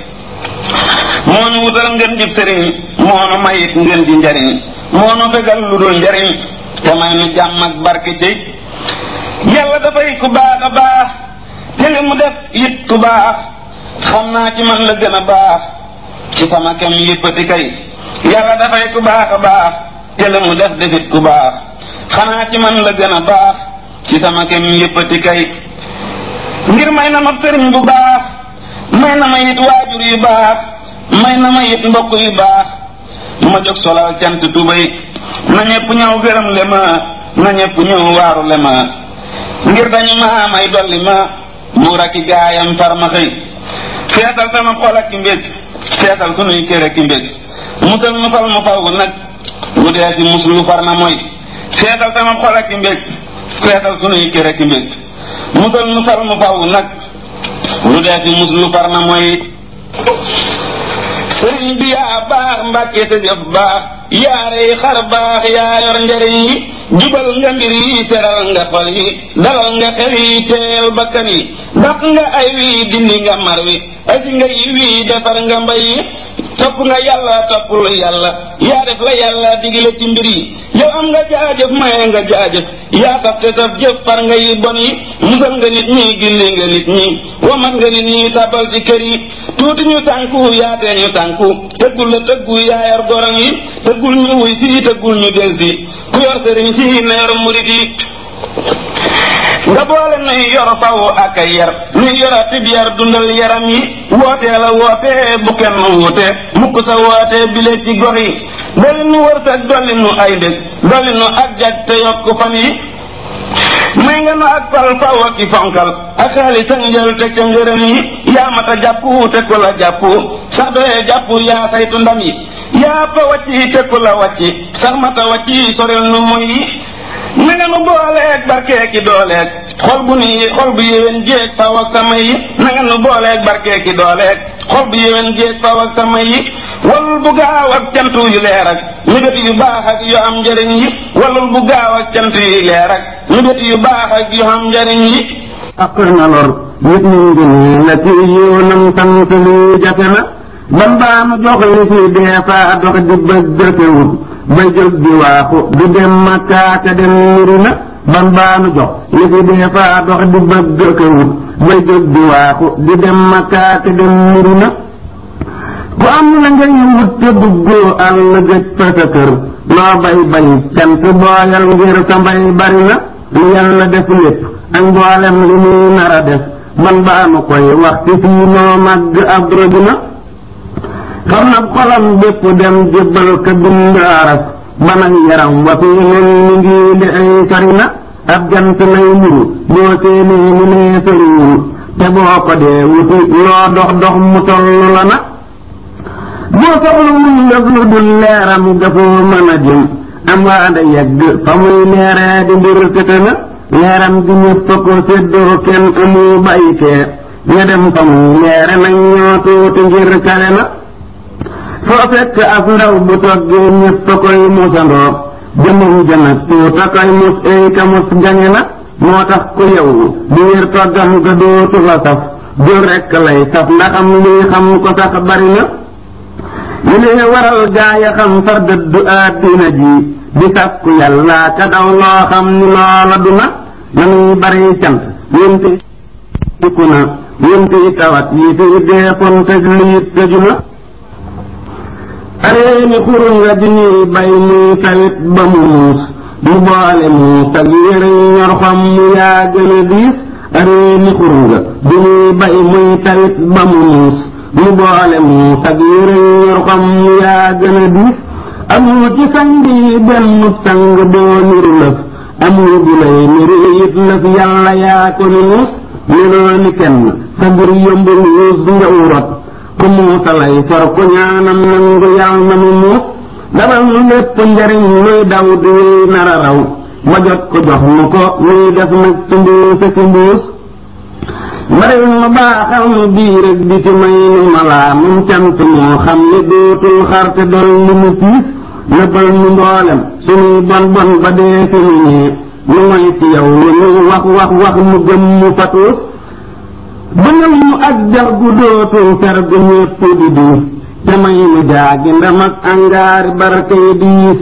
moonu wutal ngeen jib sëriñ moonu mayit ngeen ji njariñ moonu fegal lu dul njariñ te may nu jàmm ak barke ci yàlla dafay ku baax a baax te li mu def it ku baax xam naa ci man la gën a baax ci sama kem yëppati kay yàlla dafay ku baax a baax te li mu def defit ku baax xanaa ci man la gën a baax ci sama kem yëppati kay ngir may na ma sëriñ bu baax may na ma it waajur yu baax may na ma it mbokk yu baax ma jóg solal cant tubay na ñëpp ñëw gërëm le ma na ñëpp ñëw waaru le ma ngir dañu ma may dolli ma buur ak i gaayam far ma xëy feetal sama xol ak i mbég feetal sunuy kër ak i mbég musal nu fal mu faw nag lu dee si muslu far na mooy feetal sama xol ak i mbég feetal sunuy kër ak i mbég musal nu fal mu faw nag lu dee si muslu far na mooy sëriñ bi yaa baax mbàkke sa jëf baax yaare yi xar baax yaa yor njariñ yi jubal nga mbir yi seral nga xol yi dalal nga xel yi teel bakkan yi daq nga ay wi dindi nga mar wi asi nga yi wi defar nga mbay yi topp nga yàlla toppul yàlla yaa def la yàlla digle ci mbir yi yow am nga jaajëf maye nga jaajëf yaa tax te taf jëf far nga yi bon yi musal nga nit ñi gindi nga nit ñi wamat nga nit ñi tabal ci kër yi tuuti ñu sànku yaatee ñu sànku tëggul la tëggu yaa yor gorom yi tëggul ñu wuy si tëggul ñu del si ku yor sëriñ si na yor murit yi nga boole nuy yor faw ak ay yar nuy yoratib yar dundal yaram yi wootee la woote bu kenn wuute mukk sa woote bile ci gox yi dolli nu wërsëg dolli nu ay ndég dolli nu ak jag te yokk fan yi may nga nu ak fal faw ak i fonkal ak xaalis ak njël te ca ngërëm yi yaa mata jàpp te ku la jàpp sax doyee jàpp yaa saytu ndam yi yaa fa wàcci te ku la wàcci sax mata wàcci soril nu moy yi na nga nu booleeg barkeeki dooleeg xol bu ni xol bu yéwén jéeg faw ak sama yi na nga nu booleeg barkeeki dooleeg xol bu yéwén jéeg faw ak sama yi walul bu gaaw ak cant yu leer ak mébét yu baax ak yu am njëriñ yi walul bu gaaw ak cant yu leer ak mébét yu baax ak yu am njëriñ yi ak na lor nit ñi ngi nii la ci yoonam sant lu jafe na ban baa nu jox li fi dee faa dox di bëgg wut ba jóg di waaxu di dem makkaate dem niri na ban baanu jox li fi dee faa dox di bëgg ko wut ba jóg di waaxu di dem makkaate dem niri na ku am la ngay wut te duggoo àll gëj fa sa kër loo bay bay cant booyal ngir sa mbay bari na lu yàlla def lépp ak mboolem li muy nar a def ban baanu koy wax ci fii noo màgg ab rëdd xam na xolam bépp dem jébbal ka bind aras banag yaram wa fii nun mi ngi li ay sori na ab jant lay muru boo séenee ni nee soriwul te boo ko dee wuti loo dox dox mu tollu la na boo soxlawul lëf lu dul leeram dafoo mën a jëm am waa da yegg fa muy leeree di mbir tëtë na leeram gi ñëpp fa ko séddoo kenn amu bàyyi kee ña dem fa muy leere nañ ñoo tuuti ngir kale na foo fekk ab ndaw bu toggee ñëpp a koy musandoo jëmum jënag tuuta koy mus ay ka mus gañe na moo tax ku yow di wér toggam ga dootu la saf jur rekk lay saf ndaxam lii xam ko sax bari na li lee waral gaaya xam far dëddu àddina ji di sàkku yàlla ka daw loo xam ni loola du na nanuy bari cant yénte dikku na yénte tawat yi fi deefoon tëj liit tëju na areeni xuru nga di ñuy bay muy tawit ba mu muus mu boole mu sag yére ñor xam mu yaa gën a diis areeni xuru nga di ñuy bay muy tawit ba mu muus mu boole mu sag yére ñor xam mu yaa gën a diis amul ci sang yi benn sang doo niru lëf amul bu lay niru it lëf yàlla yaa ko ni muus meloo ni kenn sa bur yombul muus nga urot ku muusa lay for ku ñaanam nangu yàlla na mu muus dabal nu lépp njariñ luy daw di wéy nara raw ma jot ko jox nu ko muy def nag ci mbuusa ci mbuus baril ma baaxal nu biir ak di ci may nu malaa mum cant moo xam ni dootul xarte dol li mu piis nëbbal nu mboolem sunuy bon bon ba dee fi nu ñee nu moy ci yow lu nu wax wax wax mu gëm mu fatuus bëngal mu ak jax gu dootul fer gu ñépp di diis te may nu jaagi ndam ak angaari barke diis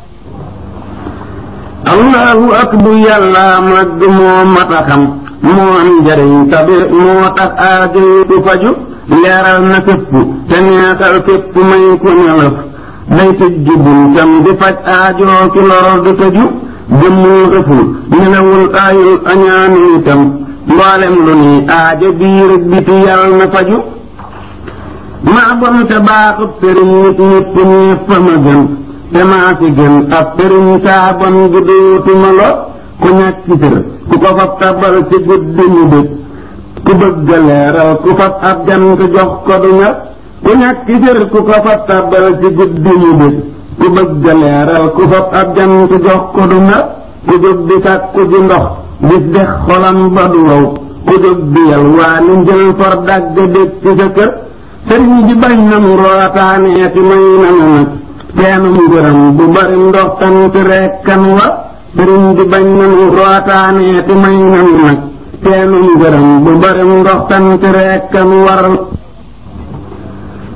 allahu akbu yàlla màgg moo mat a xam moo am njariñ tabi moo tax aajo yi du faju leeral na fépp te neexal fépp may ku nelëf day tëj ji buntam di faj aajoo ki lor du tëju jëmmul ëful nelawul aayul añaanu itam mboolem lu ni aajo biir ak biti yàlla na faju maa bon te baaxut sëriñ nit ñépp ñépp ma gën te maa fi gën ab sëriñ saa bon gi dootuma lo ku ñàkk sër ku ko fab tabal ci guddi mu dëg ku bëgg leeral ku fab ab jant jox ko du ñor ku ñàkk sër ku ko fab tabal ci guddi mu dëg ku bëgg leeral ku fab ab jant jox ko du ñor ku jóg di sàkku ji ndox gis dex xolam ba du wow ku jóg di yal waa ni njël for dagg dég ci sa kër sëriñ bi bañ nanu rootaaneeti may nanu nag teenum ngërëm bu bari ndox tant rekkan wa sëriñ bi bañ nanu rootaaneeti may nanu nag teenum ngërëm bu bari ndox tant rekkan war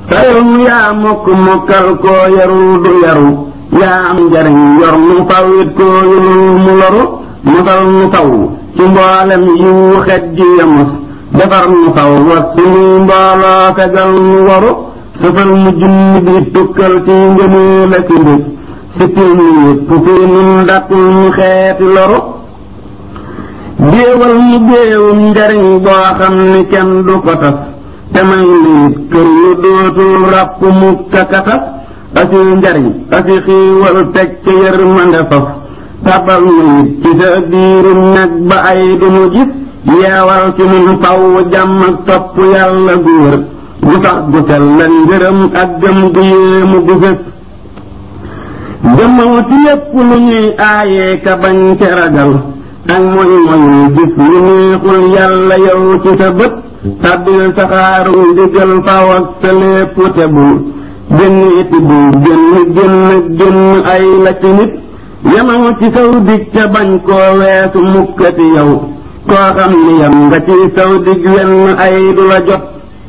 tayum yaa mokk mokkal koo yarul du yaru yaa am njariñ yor nu fawit koo yulul mu loru mosal nu faw ci mboolem yiwu xet ji yamus defar nu faw was sunuy mbooloo fegal nu waru sëfal mu junni bi tukkal ci ngënee la ci mbég sippil nu yëpp fii nun dakkul nu xeeti loru géewal mu géewum njariñ boo xam ni kenn du ko tas te may liit kër yu dootul ràpp mu kakatas asi njariñ asi xiiwal teg ca yërmande faf tabal nu it ci sa biirum nag ba ay du mu gis yeewal ci nun faw jàmm ak topp yàlla gu wër gu sax gu sell la ngërëm ak gëm gu yéemu gu fës jëmmaw ci lépp lu ñuy aayee ka bañ ca ragal ak moy moyul gis lu neexul yàlla yow ci sa bët tàbbil saxaaru ndigal faw ak sa lépp te bul génn iti bul génn génn génn ay la ci nit yamaw ci saw dig ca bañ koo weesu mukkati yow koo xam ni yam nga ci saw dig wenn ay du la jot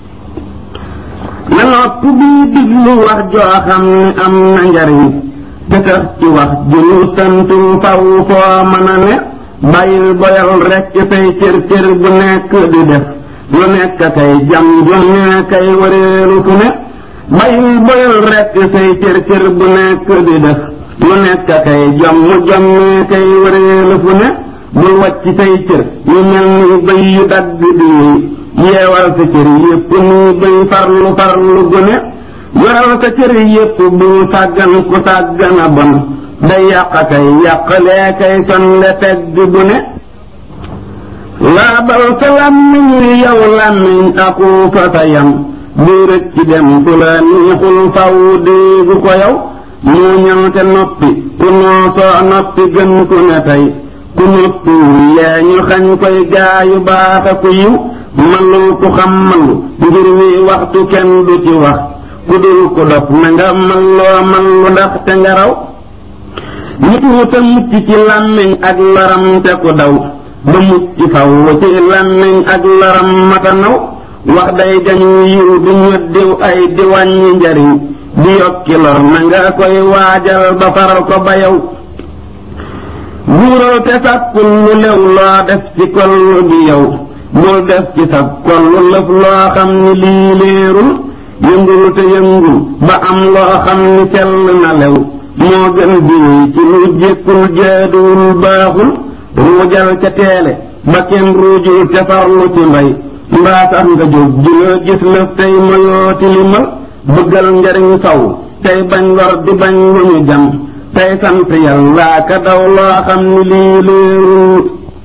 na nopp bii diglu wax joo xam ni am na njariñ te tax ci wax ju nu santul faw foo mën a ne bàyyil boyal rekk say cër cër bu nekk di def lu nekk kay jam ju ne kay wareelu fu ne bàyyil boyal rekk say cër cër bu nekk di def lu nekk kay jom jom ne kay wareelu fu ne bul wàcc say cër yu mel ni bëy yu dagg di yeewal sa cër yépp ni bëy farlu farlu gu ne yoral sa cër yépp bu sàggan ku sàggan a bon day yàq kay yàqlee kay sonle tegg bu ne laabal sa làmmiñ wi yow làmmiñ aku fa sa yam bu rëcc dem fu la niixul faw déegu ko yow moo ñëw te noppi ku noosoo noppi gën ku ne tey ku noppiwul yee ñu xañ koy gaayu baax a ku yiw malul ku xam malu ngir wi waxtu kenn du ci wax ku dul ku dof na nga malloo mallu ndax te nga raw nit wuta mucc ci làmmiñ ak laram te ku daw ba mucc faw ci làmmiñ ak laram mata naw wax day jañu yiw di ñoddiw ay di wàññi njariñ di yokki lor na nga koy waajal ba faral ko ba yow buural te sàkkul lu lew loo def ci kollu gi yow bul def ci sab kollu lëf loo xam ni lii léerul yëngul te yëngul ba am loo xam ni sell na lew moo gën diwuy ci lu jékkul jaaduwul baaxul ruujal ca teele ba kenn ruujul te farlu ci mbay mbaa sax nga jóg juloo gis lëf tey moyoo tilimal bëggal njariñ saw tey bañ lor di bañ lu ñu jam tey sant yàlla ka daw loo xam ni lii léerul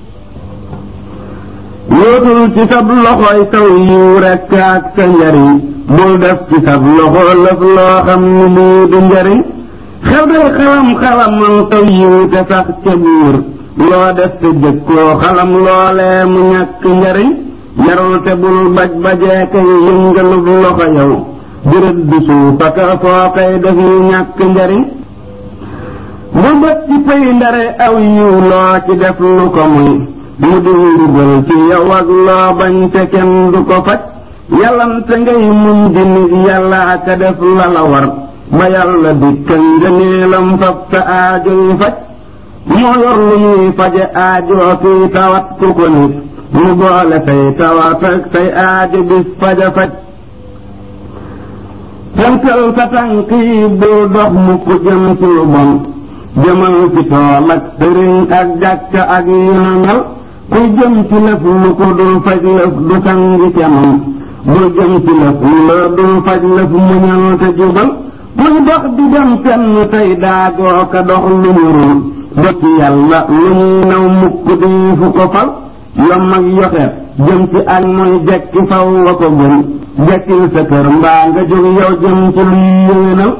yootul ci sab loxoy saw yiw rekk ak sa njariñ bul def ci sab loxo lëf loo xam ni lii du njariñ xew day xalam xalamal saw yiw te sax ca biir loo def te jëkkoo xalam loolee mu ñàkk njariñ yarul te bul baj bajee kay yëngalub loxo yow jërët du suuf aka foo kay def yu ñàkk njariñ bu bët ci pay ndare aw yiw loo ci def lu ko muy mu di ndugal ci yow ak loo bañ te kenn du ko faj yàllante ngay muñ di nit yàlla aka def la la war ba yàlla dikka ngëneelam fab sa aajo yi faj moo yor lu ñuy faje aajo kuy tawat ku ko nit mu boole say tawat ak say aajo bis faja faj tënkal sa tànk yi bul dox mu ko jëm ci lu bon jëmal ci tool ak sëriñ ak jàkka ak yu na mel kuy jëm ci lëf lu ko dul faj lëf du sangi camam bul jëm ci lëf lu la dul faj lëf muñal te jubal kuy dox di dem fenn tey daagoo ka dox lu mu rul ba ci yàlla lu ñuy naw mukk di fu ko fal yom ak yoxeet jëm ci ak mooy jekki faw wa ko gën jekkil sa kër mbaa nga jóg yow jëm ci luy yéwénal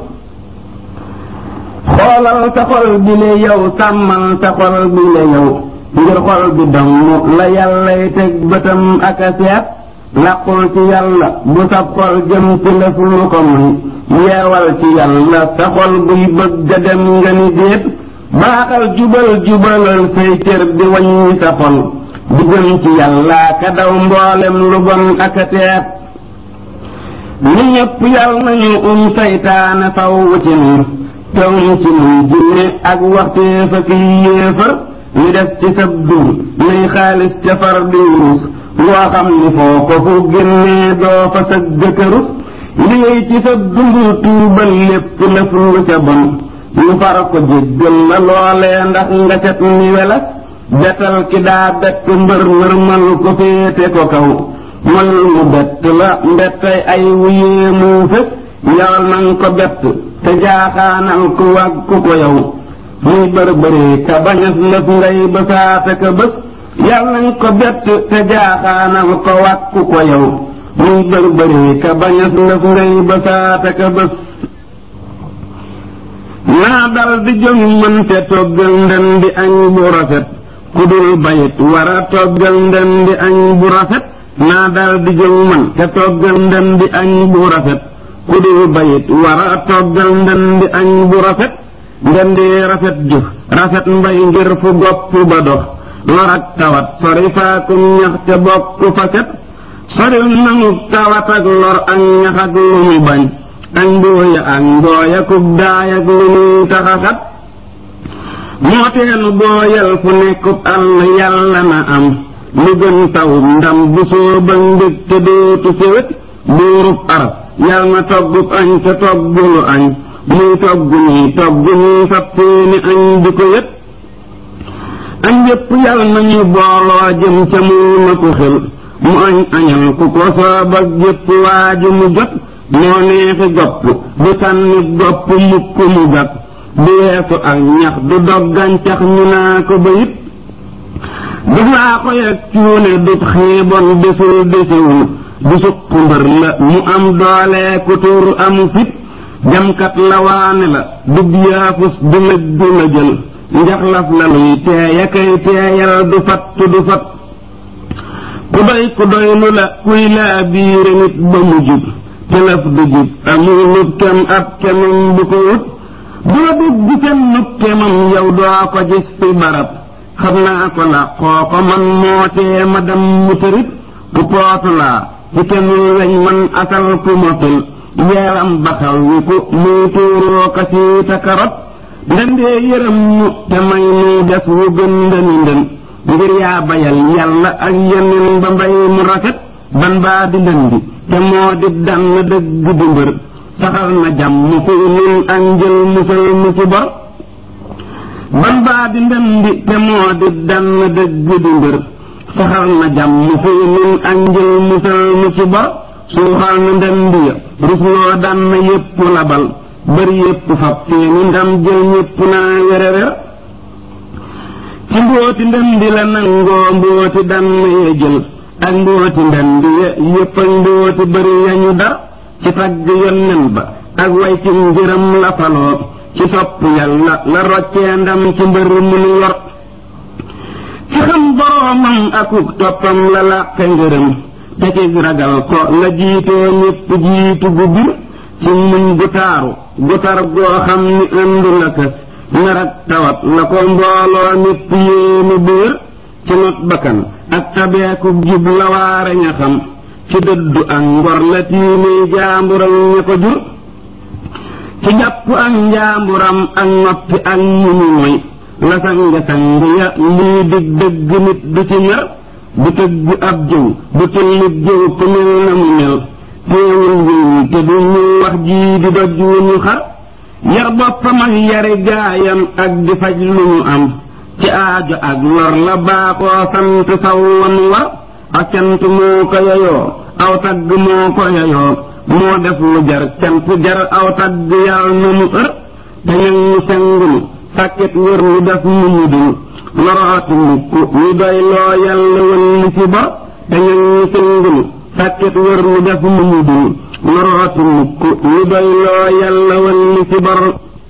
xoolal sa xol bi le yow sàmmal sa xol bi le yow ngir xol bi dong la yàllay teg bëtam ak a seet làqul ci yàlla bu sab xol jëm ci lëf lu ko muy yeewal ci yàlla sa xol buy bëgg a dem nga ni déet baaxal jubal jubalal say cër di waññi sa xol di jëm ci yàlla ka daw mboolem lu bon ak a teet ñu ñëpp yal nañu um saytaane faw ci nun te um ci nun jinne ak waxteef ak yéefar ñu def ci sab dund nay xaalis ca far di wurus loo xam ni foo ko fu génnee doo fa sa jëkkërus liggéey ci sab dund tuubal lépp lëf lu ca bon ñu far ko jéggal la loolee ndax nga set ni welas betal ki daa bett mbër nërmal ko féete ko kaw mal mu bett la mbettay ay wuyee mu fës yawal nang ko bett te jaaxaanal ku wàgg ku ko yow muy bërbëree ka bañas lëf ngay bësaate ka bës yal nañ ko bett te jaaxaanal ko wàgg ku ko yow muy bërbëree ka bañas lëf ngay bësaate ka bës naa dal di jóg mën te toggal ndem di añ bu rafet ku dul bayit war a toggal ndem di añ bu rafet naa dal di jóg mën te toggal ndem di añ bu rafet ku dul bayit war a toggal ndem di añ bu rafet ndem di rafet jëf rafet mbay ngir fu gopp ba dox lor ak tawat sori faakum ñax te bokk fa set soril nanu tawat ak lor ak ñax ak lu mu bañ ak mbooya ak mbooya kub daay ak lu muy taxaxat moo teenu booyal fu nekkub àll yàlla na am lu gën tawub ndam bu sooba mbég te dootu séwét buurub arab yal na toggub añ te toggulu añ muy togg nii togg nii fab seeni añ di ko yët añ yépp yal nañu booloo jëm ca mu na ko xel mu añ añal ku ko soob ak jépp waaju mu jot moo neexi gopp du sànni gopp mukk mu gat du weesu ak ñax du dog gàncax ñu naa ko ba it du laa ko yeg cuune du xiibon desul desewul du suq mbër la mu am doole ku tuur amu fit jamkat la waane la dub yaafus du lëj du la jël njaxlaf la luy teeya kay teeyal du fat du fat ku doy ku doy lu la kuy laa biire nit ba mu jub telef du jub amul nut kem ab kemam bu ko wut doo dugg seen nut kemam yow doo ko gis fi barab xam naa ko la xoo ko man moo tee ma dem mu tërit ku pootu laa ci kenul weñ man asal fu ma fil yeeram baxal wi ku muy tuuroo ka siita karot ndendee yërëm ñu te may nu des wu gën ndëni ndën ngir yaa bayal yàlla ak yeneen ba mbay mu rafet ban baa di ndëndi te moo di dann dëgg di mbër saxal na jàmm fi nun ak njël musal mu ci bor ban baa di ndëndi te moo di dann dëgg di mbër saxal na jàmm fi nun ak njël musal mu ci bor suuxal na ndëndi ya rusloo dann yépp labal bër yépp fab seeni ndam jël ñépp naa werewer ci mbooti ndëndi la nangoo mbooti dann ya jël ak mbooti ndënd ya yépp ak mbooti bëri yañu dar ci tagg yonnen ba ak way ci ngërëm la faloo ci sopp yàlla la roccee ndam ci mbër mu nu yor ci xam boroomam akuk toppam la làqe ngërëm te ci ragal ko la jiitoo ñépp jiitu gu bir ci muñ gu taaru gu tar goo xam ni ëndu la kës nar ak tawat la ko mbooloo ñépp yéenu biir ci not bakkan ak tabeeku jub la waare ña xam ci dëddu ak ngor la tiimee jaambural ña ko jur ci jàpp ak njaamburam ak noppi ak muñu moy la sanga sang ya lii dig dëgg nit du ci mer du tëgg ab jëw du tullit jëw ku mel na mu mel teewul yiw te du ñu wax jii di doj wu ñu xar yar boppam ak yari gaayam ak di faj lu ñu am ci aajo ak lor la baaxoo sant saw wan war ak cant moo ko yeyoo aw tagg moo ko yeyoo moo def lu jar cant jar aw tagg yàlla na mu ër te ñag ñu sengunu sàkket wër lu def mu ñu dul lorooti mukk ñu doy loo yàlla wën li ci bor te ñag ñu sengunu sàkket wër lu def mu ñu dul lorooti mukk ñu doy loo yàlla wën li ci bor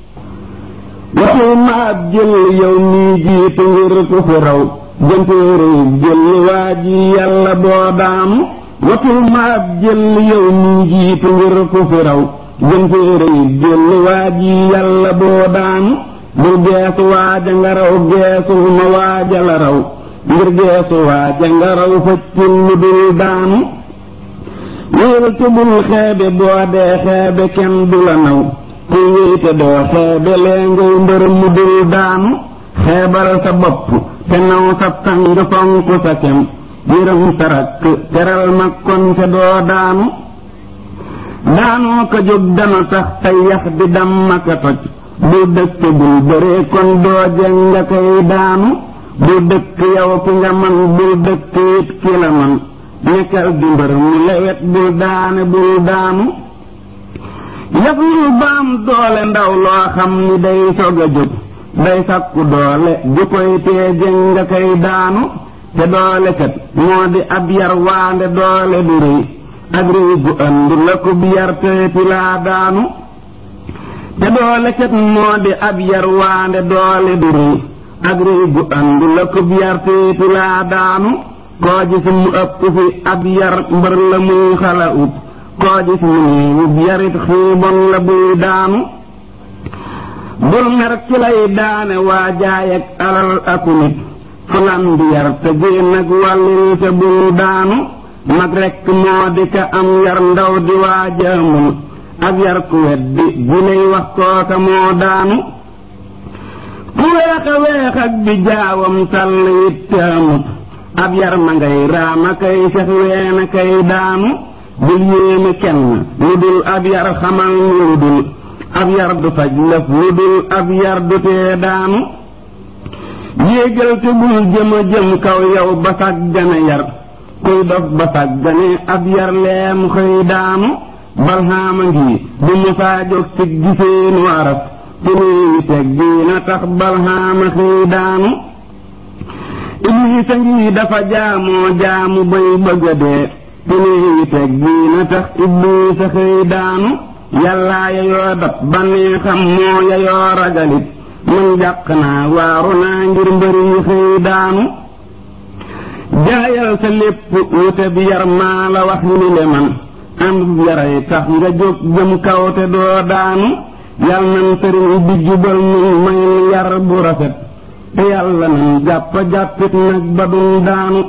waxu ma ab jël yow nii jiitu ngir ku fi raw jëntéere jël waa ji yàlla boo daam watul ma ab jël yow nii jiitu ngir ku fi raw jëntéere jël waa ji yàlla boo daam bul geesu waaja nga raw geesu ma waaja la raw ngir geesu waaja nga raw fëccul lu dul daam wéel te bul xeebe boo dee xeebe kenn du la naw ku wéete doo xeebe lee ngay mbër mu dul daanu xeebal sa bopp te naw sa sang fonk sa kem yërëm sa rakk teral mag kon te doo daanu daanoo ko jóg dana tax tey yax di damm ak a toj bu dëkk bul bëree kon doo jeng nga koy daanu bu dëkk yow ki nga man bul dëkk it ki la man nekkal di mbër mu lewet bul daane bul daanu yaf lu baam doole ndaw loo xam ni day sog a jóg day sakku doole ju koy tee jeng nga koy daanu te doole kat moo di ab yar waande doole du rëy ak réy gu ënd la ko bi yar teeti laa daanu te doole kat moo di ab yar waande doole du rëy ak réy gu ënd la ko bi yar teeti laa daanu koo gis mu ëpp fi ab yar mbër la muy xala ut koo gis mu néewub yarit xiibon la buy daanu bul mer ci lay daane waa jaay ak alal aku nit fulan di yar te génn nag wàllil te bul daanu mag rekk moo di ka am yar ndaw di waajaamul ak yar ku weddi bu lay wax kooka moo daanu ku weex a weex ak bi jaawam sàll it taamut ab yar ma ngay raama kay sax weena kay daanu bul yéeme kenn lu dul ab yar xamal ni lu dul ab yar du faj lëf lu dul ab yar du tee daanu yéegal te bul jëm a jëm kaw yow ba sàggane yar kuy dof ba sàggane ab yar leem xëy daanu balxaama ngi bu musaa jóg ci giseenu araf te néewi teg diina tax balxaama xëy daanu ibliisa ngi dafa jaamoo jaamu bay bëgga dee te néewi teg diina tax ibliisa xëy daanu yàllaa yayoo dab bannee xam moo yayoo ragalit man jàq naa waaru naa ngir mbëri yi xëy daanu jaayal sa lépp wute bi yar maa la wax ni le man am yaray tax nga jóg jëm kaw te doo daanu yal nan sëriñ bi jubal nun may yar bu rafet te yàlla nan jàpp jàppit nag ba dun daanu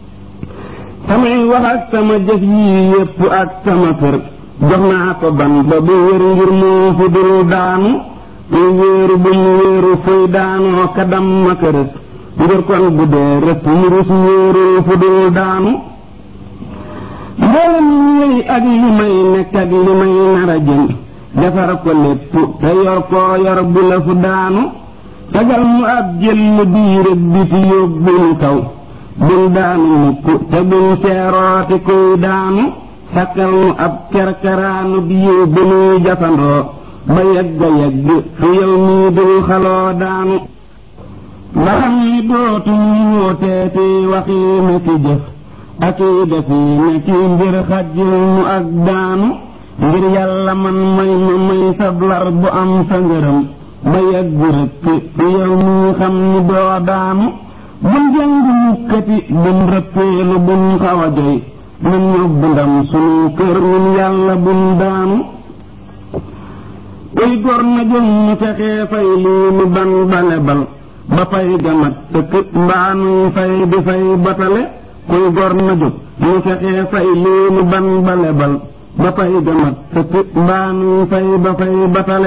samay wax ak sama jëf yii yépp ak sama kër jox naa ko ban ba bu wér ngir moo fi dul daanu muy wéeru bu mu wéeru fuy daanoo ka dam ma kërës ngir kon bu dee rëpp mu rus wéerul fu dul daanu mboolem yi ak li may nekk ak li may nar a jëm defar ko lépp te yor koo yor bu la fu daanu tagal mu ab jël biir ak biti yóbbu nu kaw bul daanu mukk te bul seerooti kuy daanu sakkal mu ab kerkeraanu biir bu nuy jafandoo ba yegga yegg fi yow mii dul xaloo daanu ba xam ni dootu ñu wóoteeti waxiina ci jëf ak i defiina ci mbir xajjil mu ak daanu ngir yàlla man may ma may sablar bu am sa ngërëm ba yegg rëkk fi yow mii xam ni doo daanu bun jàng mukkati bun rëppeelu bun xaw a joy nun yóbbu ndam sunu kër nun yàlla bun daanu kuy gor na jëm mu fexee fay lii nu ban bale bal ba fay gamat tëkk mbaa nuy fay di fay batale kuy gor na jóg mu fexee fay lii nu ban bale bal ba fay gamat tëkk mbaa nuy fay ba fay batale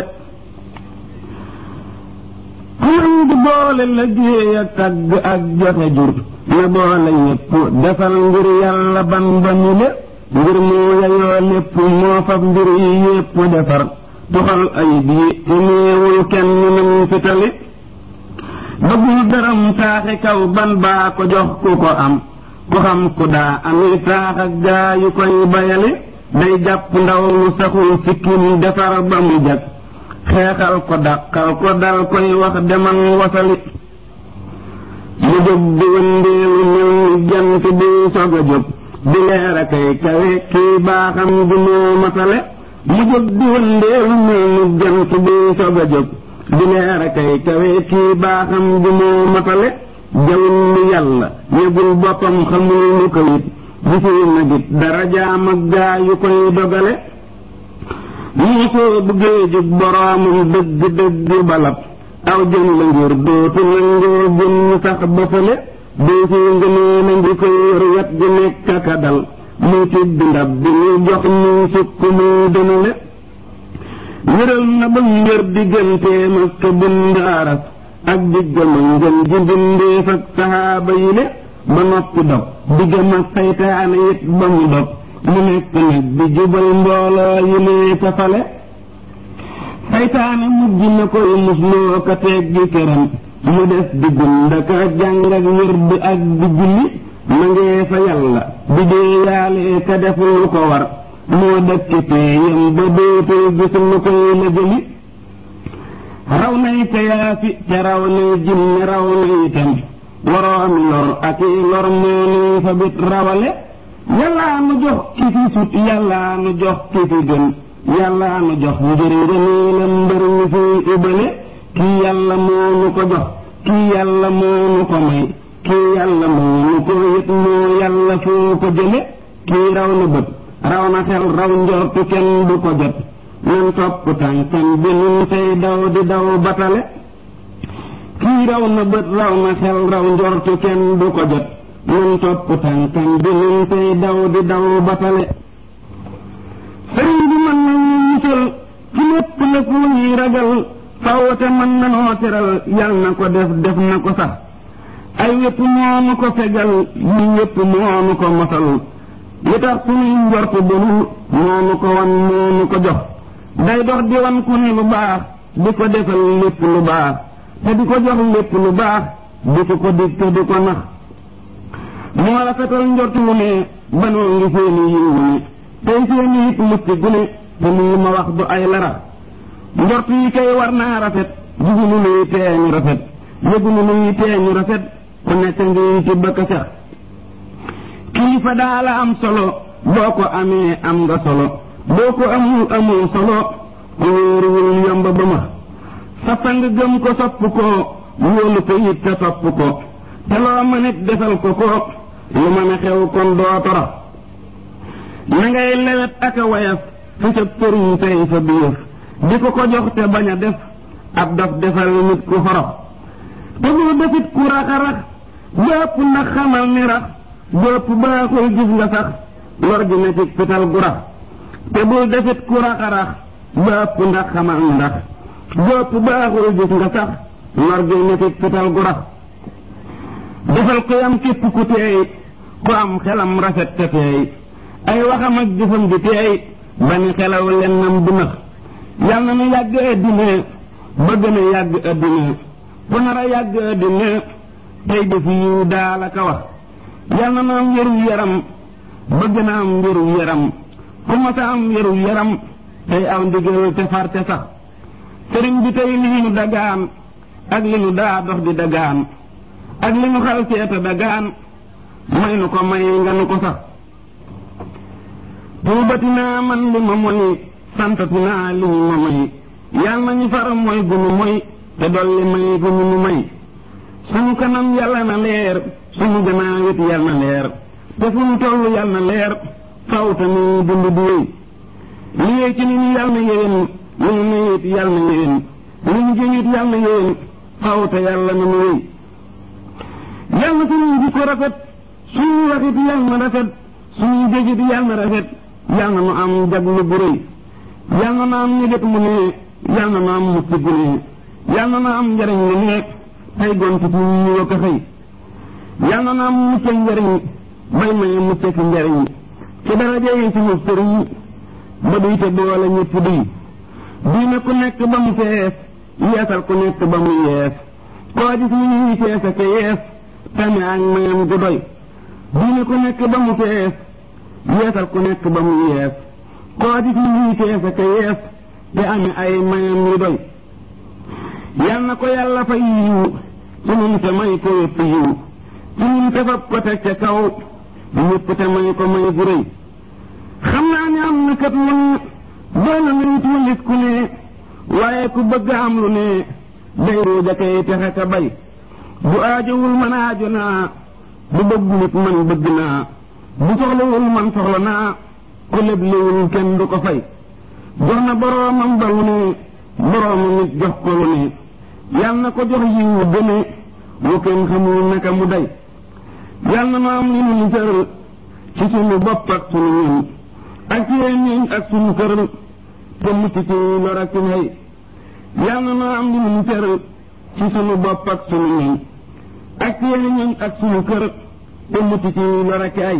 xaman di boole liggéey ak tagg ak joxe jur na boole yépp defal ngir yàlla ban ba ñu le ngir moo yayoo lépp moo fab mbir yi yépp defar tuxal ayib yi te néewul kenn nam fitali bëggul dërëm taaxi kaw ban baa ko jox ku ko am ku xam ku daa ami taax ak gaa yu koy bayali day jàpp ndaw lu saxul sikkim defar ba mu jag xeexal ko dàqal ko dal koy wax demal wasali mu jóg di wëndeelu mel ni jant bi sog a jóg di leer a kay kawe kii baaxam di moo matale mu jóg di wëndeelu mel ni jant bi sog a jóg di leer a kay kawe kii baaxam di moo matale jawul ni yàlla yëgul boppam xamul lu ko it gisul na git darajaam ak gaa yu koy dogale nii soo buggee jub boroomam dëgg dëgg balab aw jën la ngir dootu nangoo jën sax ba fële doo fi ngënee na ngi koy yor wet gi nekk ka dal muy tibb ndab bi muy jox ñuy sukk muy dënale wéral na ba ngër digganteem ak ka bind aras ak diggam ak ngën ji bindeef ak saxaaba yi le ba noppi dog diggam ak saytaane it ba mu dog mu nekk nag di jubal mbooloo yi lee ca fale saytaane mujj na koy musloo ka teeg gi këram mu des di gundaka jàng ak wér bi ak di julli ma ngee fa yàlla di dee yaalee ka def lu ko war moo dëkk péeyam ba dootul gis lu koy la jëli raw nay te yaafi te raw nay jinne raw nay itam waroomi lor ak i lor moo nuy fa bit rawale yàllaa nu jox ki fi sut yàllaa nu jox ki fi gën yàllaa nu jox ngir ngëneelam mbër ñu fiy ubale kii yàlla moo nu ko jox kii yàlla moo nu ko may kii yàlla moo nu ko yët moo yàlla foo ko jële kii raw na bët raw na xel raw njortu kenn du ko jot nan topp tànkam bi nun tey daw di daw batale kii raw na bët raw na xel raw njortu kenn du ko jot nan topp tànkam bi nun tey daw di daw batale sëriñ bi mën nañu musal ci lépp lépp lu ñuy ragal fawte mën nanoo teral yal na ko def def na ko sax ay wépp moonu ko fegal yi wépp moonu ko mosal li tax suñuy njort bonul moonu ko wan moonu ko jox day dox di wan ku ne lu baax di ko defal lépp lu baax te di ko jox lépp lu baax di ko ko dig te di ko nax moo rafetal njort wu ne banoo ngi seeni yiw ne tey seeni it mucc gu ne te lii ma wax du ay lara njort yi kay war naa rafet jigunu luy teeñu rafet yëgunu luy teeñu rafet ku nekk ngi ci bëkk sax kilifa daala am solo boo ko amee am nga solo boo ko amul amul solo ku wóoruwul yomb ba ma sa sang gëm ko sopp ko wóolu ko it te sopp ko te loo mën it defal ko ko lu mën a xew kon doo toro na ngay lewet ak a wayaf fu sa përiñ tey fa biir di ko ko jox te bañ a def ab daf defal nit ku xorox te boo defit ku rax-rax bépp ndax xamal ni rax bépp baaxul gis nga sax lor gi na ci fital gu rax te bul defit ku rax-rax bépp ndax xamal ni rax bépp baaxul gis nga sax lor gi na ci fital gu rax defal ko yam képp ku teey ku am xelam rafet te teey ay waxam ak jëfam gi teey ba ni xelaw lennam du nax yal na nu yàgg addina ba gën a yàgg addina ku nar a yàgg addina tey def yiw daala ka wax yal na nu am wéru yaram ba gën a am wéru yaram ku mas a am wéru yaram tey aw ndigal te farte sax sëriñ bi tey li nu dagaan ak li nu daa dox di dagaan ak li nu xal seeta dagaan may nu ko may nga nu ko sax tuubati naa man li ma moy santati naa li ñu ma may yal nañu far mooy gunu moy te dolli may gunu nu may sunu kanam yàlla na leer sunu gannaaw it yàlla na leer te fu nu toll yàlla na leer faw te nu dund di wéy li yee ci ni ñu yàlla na yéwén li ñu mayit yàlla na yéwén li ñu jëñit yàlla na yéwén faw te yàlla na nu wéy yàlla na suñuy jikko rafet suñuy waxit yàlla na rafet suñuy jëfit yàlla na rafet yàlla na nu am jaglu bu rëy yàlla na nu am ñëget mu ne yàlla na nu am mucc gu ne yàlla na nu am njariñ lu ne tey gont ci ñu wa ko xëy yàlla na nu am mucc ak njariñ bay maye mucc ak njariñ ci daraja yi suñu sëriñ ba duy te boole ñëpp duy duy na ku nekk ba mu fees yeesal ku nekk ba mu yees koo gis ñu ñuy fees ak yees tame ak mayam gu doy duy na ku nekk ba mu fees yeesal ku nekk ba mu yees koo gis ñu ñuy fees ak yees te ame ay mayam yu doy yal na ko yàlla fay yiw ci nun te may ko yëpp yiw ci nun te fab ko teg ca kaw ñëpp te may ko may gu rëy xam naa ne am na kat lu ne doona nañ tuulis ku ne waaye ku bëgg am lu ne day ruuja kay texe ka bay bu aajowul man aajo naa bu bëgg nit man bëgg naa bu soxlawul man soxla naa ku lebliwul kenn du ko fay jox na boroomam ba lu ne boroomam nit jox ko lu ne yal na ko jox yiwu gëne wu kenn xamul naka mu day yal na nu am li nu nisër ci sunu bopp ak sunu ñun ak ci ñun ak sunu kër te mucc ci lor ak nay yàlla na am li mu tëral ci sunu bopp ak sunu ñun ak ci ñun ak sunu kër te mucc ci lor ak ay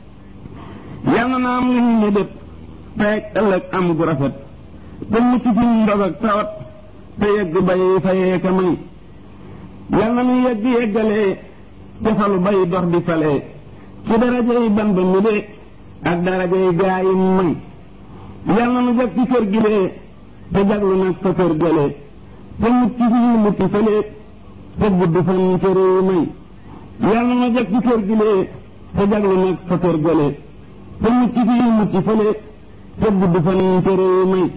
yàlla na am li mu mébét tey ëllëg am gu rafet te mucc ci ndog ak tawat te yegg bay fayee ka may yal na nu yegg yeggalee te falu bay dox di falee ci darajay ban ba mu dee ak darajay gaa yi may yal na nu jag ci kër gi lee te jaglu nag fa kër gëlee te mucc fii mucc fëlee te gudd fan ca réew may yal na nu jag ci kër gi lee te jaglu nag fa kër gëlee te mucc fii mucc fëlee te gudd fan ca réew may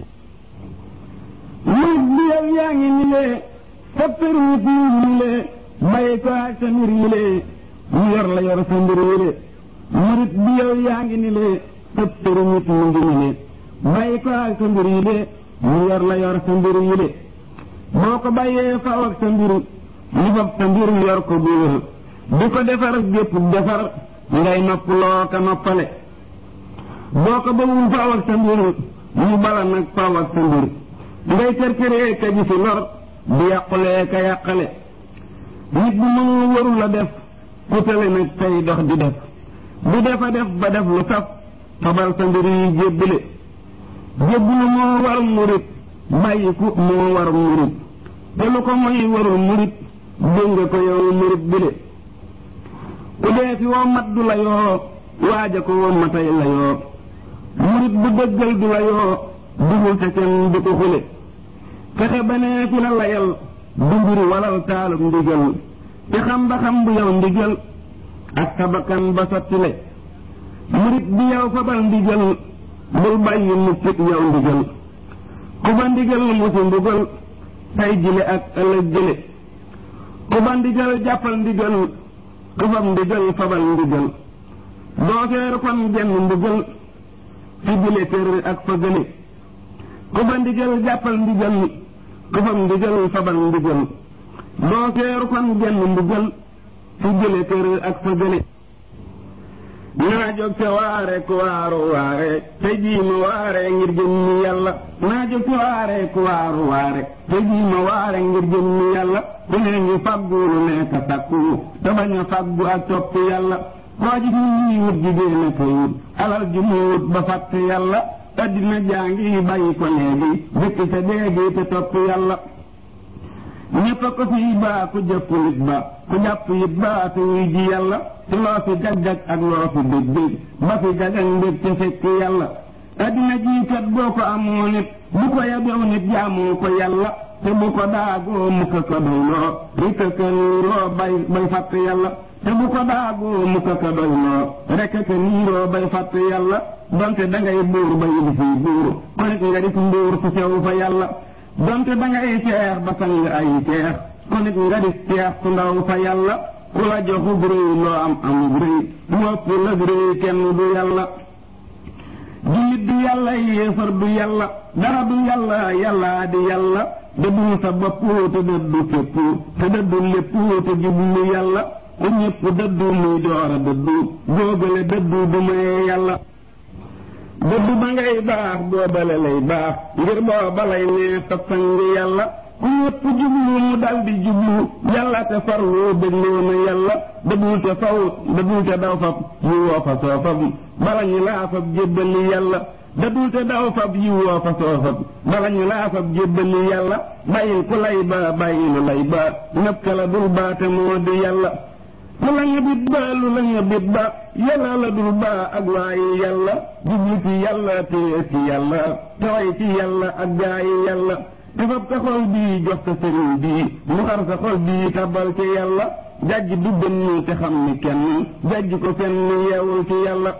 murit bi yow yaa ngi ni lee foppeer wut yi ni lee bàyyi ko ak sa mbir yi lee mu yor la yor sa mbir yi lee murit bi yow yaa ngi ni lee foppeer wut mu ngi ni lee bàyyi ko ak sa mbir yi lee mu yor la yor sa mbir yi lee boo ko bàyyee faw ak sa mbir mu fab sa mbir yor ko bu wér di ko defar gépp defar ngay nopp loo ka noppale boo ko bawul faw ak sa mbir mu bala nag faw ak sa mbir ngay kër këree ka ji fi lor di yàqulee ka yàqale nit bu mënul waru la def ku tale nag tey dox di def bu defa def ba def lu saf fabal sa mbir yi jébbale jébbulu moo war murit bàyyiku moo war murit te lu ko moy warul murit dégg nga ko yow murit bile ku dee fi woo mat du la yoo waaja ko woo matay la yoo murit bu dëggal du la yoo dugul te kenn du ko xule fexe ba nee fi la layal du mbir walal taalum ndigal te xam ba xam bu yow ndigal ak sa bakkan ba sottile murit bi yow fabal ndigal bul bàyyi mukkit yow ndigal ku ba ndigal musi mbugal tay jile ak ëllëg jële ku ba ndigal jàppal ndigal ku fab ndigal fabal ndigal doo feeru kon genn mbugal fi jile kër ak fa gële ku ba ndigal jàppal ndigal ku fam ndigal fabal ndigal doo seeru kon genn mbugal fi jële kër ak fa gële naa jóg te waare ku waaru waare te jii ma waare ngir jëmmi yàlla naa jóg te waare ku waaru waare te jii ma waare ngir jëmmi yàlla ku ne ngi faggu lu nekk sakku te bañ a faggu ak topp yàlla koo gis ni ñuy wut jigéen a koy wut alal ju muy wut ba fàtte yàlla addina jàngi bàyyi ko léegi dëkk sa déegi te topp yàlla ñépp a ko fi baa ku jëpp nit ba ku jàpp it baa te wuy ji yàlla te loo fi jag-jag ak loo fi dég dég ba fi jag-jag mbég te fekk yàlla addina jii kat boo ko amoo nit bu ko yabew nit jaamoo ko yàlla te bu ko daagoo mukka ko doyloo rikka ka niiroo bay bay fàtt yàlla te bu ko daagoo mukka ko doyloo rekk ka niiroo bay fàtt yàlla donte dangay buur ba yëg fii buur ku nekk nga def mbuur su sew fa yàlla donte dangay seex ba sang ay seex ku nekk nga def seex su ndaw fa yàlla ku la joxub réy loo am amub réy mu ëpp lëg réy kenn du yàlla jullit du yàlla yéefar du yàlla dara du yàlla yàllaa di yàlla dëddul sa bopp te dëddu fépp te dëddu lépp te jublu yàlla ku ñépp dëddu muy door a dëddu góogale dëddu du maye yàlla dëddu ba ngay baax boobale lay baax ngir booba lay nee sa sang yàlla ku ñépp jublu mu daldi jublu yàlla te farlu dégloo na yàlla dëddul te faw dëddul te daw fab yi woo fa soo fab bala ñu laa fab jébbali yàlla dëddul te daw fab yi woo fa soo fab bala ñu laa fab jébbali yàlla bàyyil ku lay ba bàyyilu lay ba nëb ka la dul ba te moo di yàlla lu la nga bit ba lu la nga bit ba yàlla la dul ba ak waayi yàlla jublu ci yàlla téye ci yàlla taway ci yàlla ak gaayi yàlla te fab sa xol bii jox sa sëriñ bii mu xar sa xol bii tabal ci yàlla jajj du bënn te xam ni kenn jajj ko fenn yeewul ci yàlla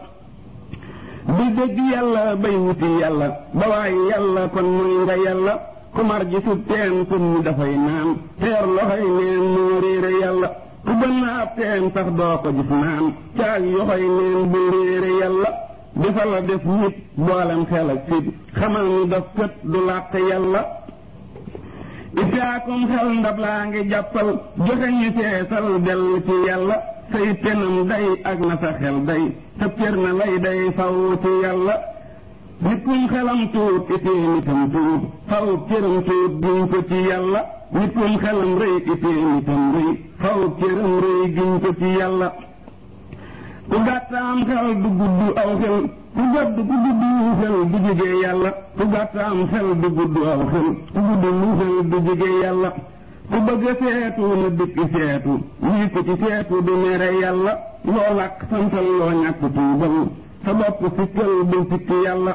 di dégg yàlla bay wuti yàlla ba waaye yàlla kon muy nga yàlla ku mar ji su teen kun ñu dafay naan teer loxoy neen moo réere yàlla ku bënn ab teen sax doo ko gis naan caag yoxoy neen bu réere yàlla dafa la def nit boolem xel ak fit xamal ni daf kët du làq yàlla itaakum xel ndab laa ngi jàppal joxe ñu feesal dell ci yàlla say penam day ak na sa xel day sa cër na lay day faw ci yàlla nit kum xelam tuut itee nitam tuut faw cëram tuut giñ ko ci yàlla nit kum xelam rëy itee nitam rëy faw cëram rëy giñ ko ci yàlla ku gàttaam xel du gudd aw xel ku gàdd ku gudd lu xel du jigee yàlla ku gàttaam xel du gudd aw xel ku gudd lu xel du jigee yàlla ku bëgg seetu na dikk seetu lii ko ci seetu du mere yàlla loo làkk santal loo ñàkk tuubal sa bopp sikkal bu sikki yàlla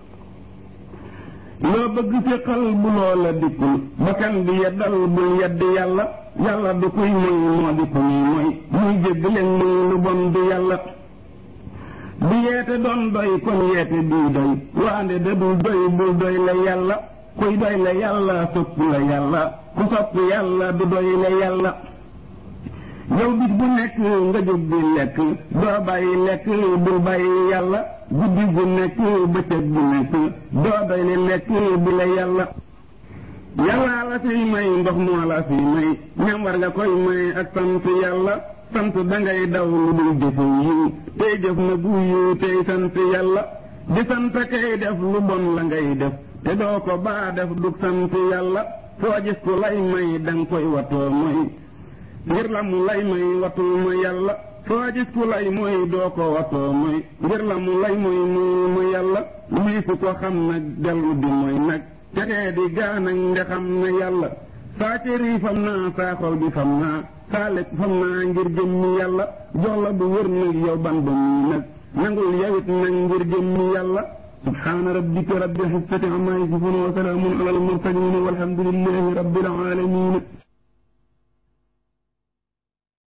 loo bëgg séqal bu loola dikkul bakkan di yeddal bul yedd yàlla yàlla du kuy moy moo di ko ñuy moy muy jégg leen muy lu bon du yàlla bu yeete doon doy kon yeete duy doy waande da dul doy bul doy la yàlla kuy doy la yàlla sopp la yàlla ku sopp yàlla du doy la yàlla yow bis bu nekk nga jóg di lekk doo bàyyi lekk bul bàyyi yàlla guddi gu nekk bëccëg bu nekk doo doy li lekk bi la yàlla yàllaa la fiy may ndox moo la fiy may ñam war nga koy may ak sant yàlla sant dangay daw lu dul jëfu yiw tey jëf na gu yiw tey sant yàlla di sant kay def lu bon la ngay def te doo ko baa def dug sant yàlla foo gis ku lay may danga koy watoo mooy ngir la mu lay may watul ma yàlla foo gis ku lay mooy doo ko watoo mooy ngir la mu lay mooy muy ma yàlla muy fu ko xam nag dellu di mooy nag texee di gaanag nde xam na yàlla saa cër yi fam naa saa xol bi fam naa saa lekk fam naa ngir jëmmi yàlla jox la bu wër nag yow ban ba muy nag nangul yawit nag ngir jëmmi yàlla subhaana rabbika rabbil izzati amma yasifun wa salaamun ala al mursalin walhamdulillahi rabbil alamin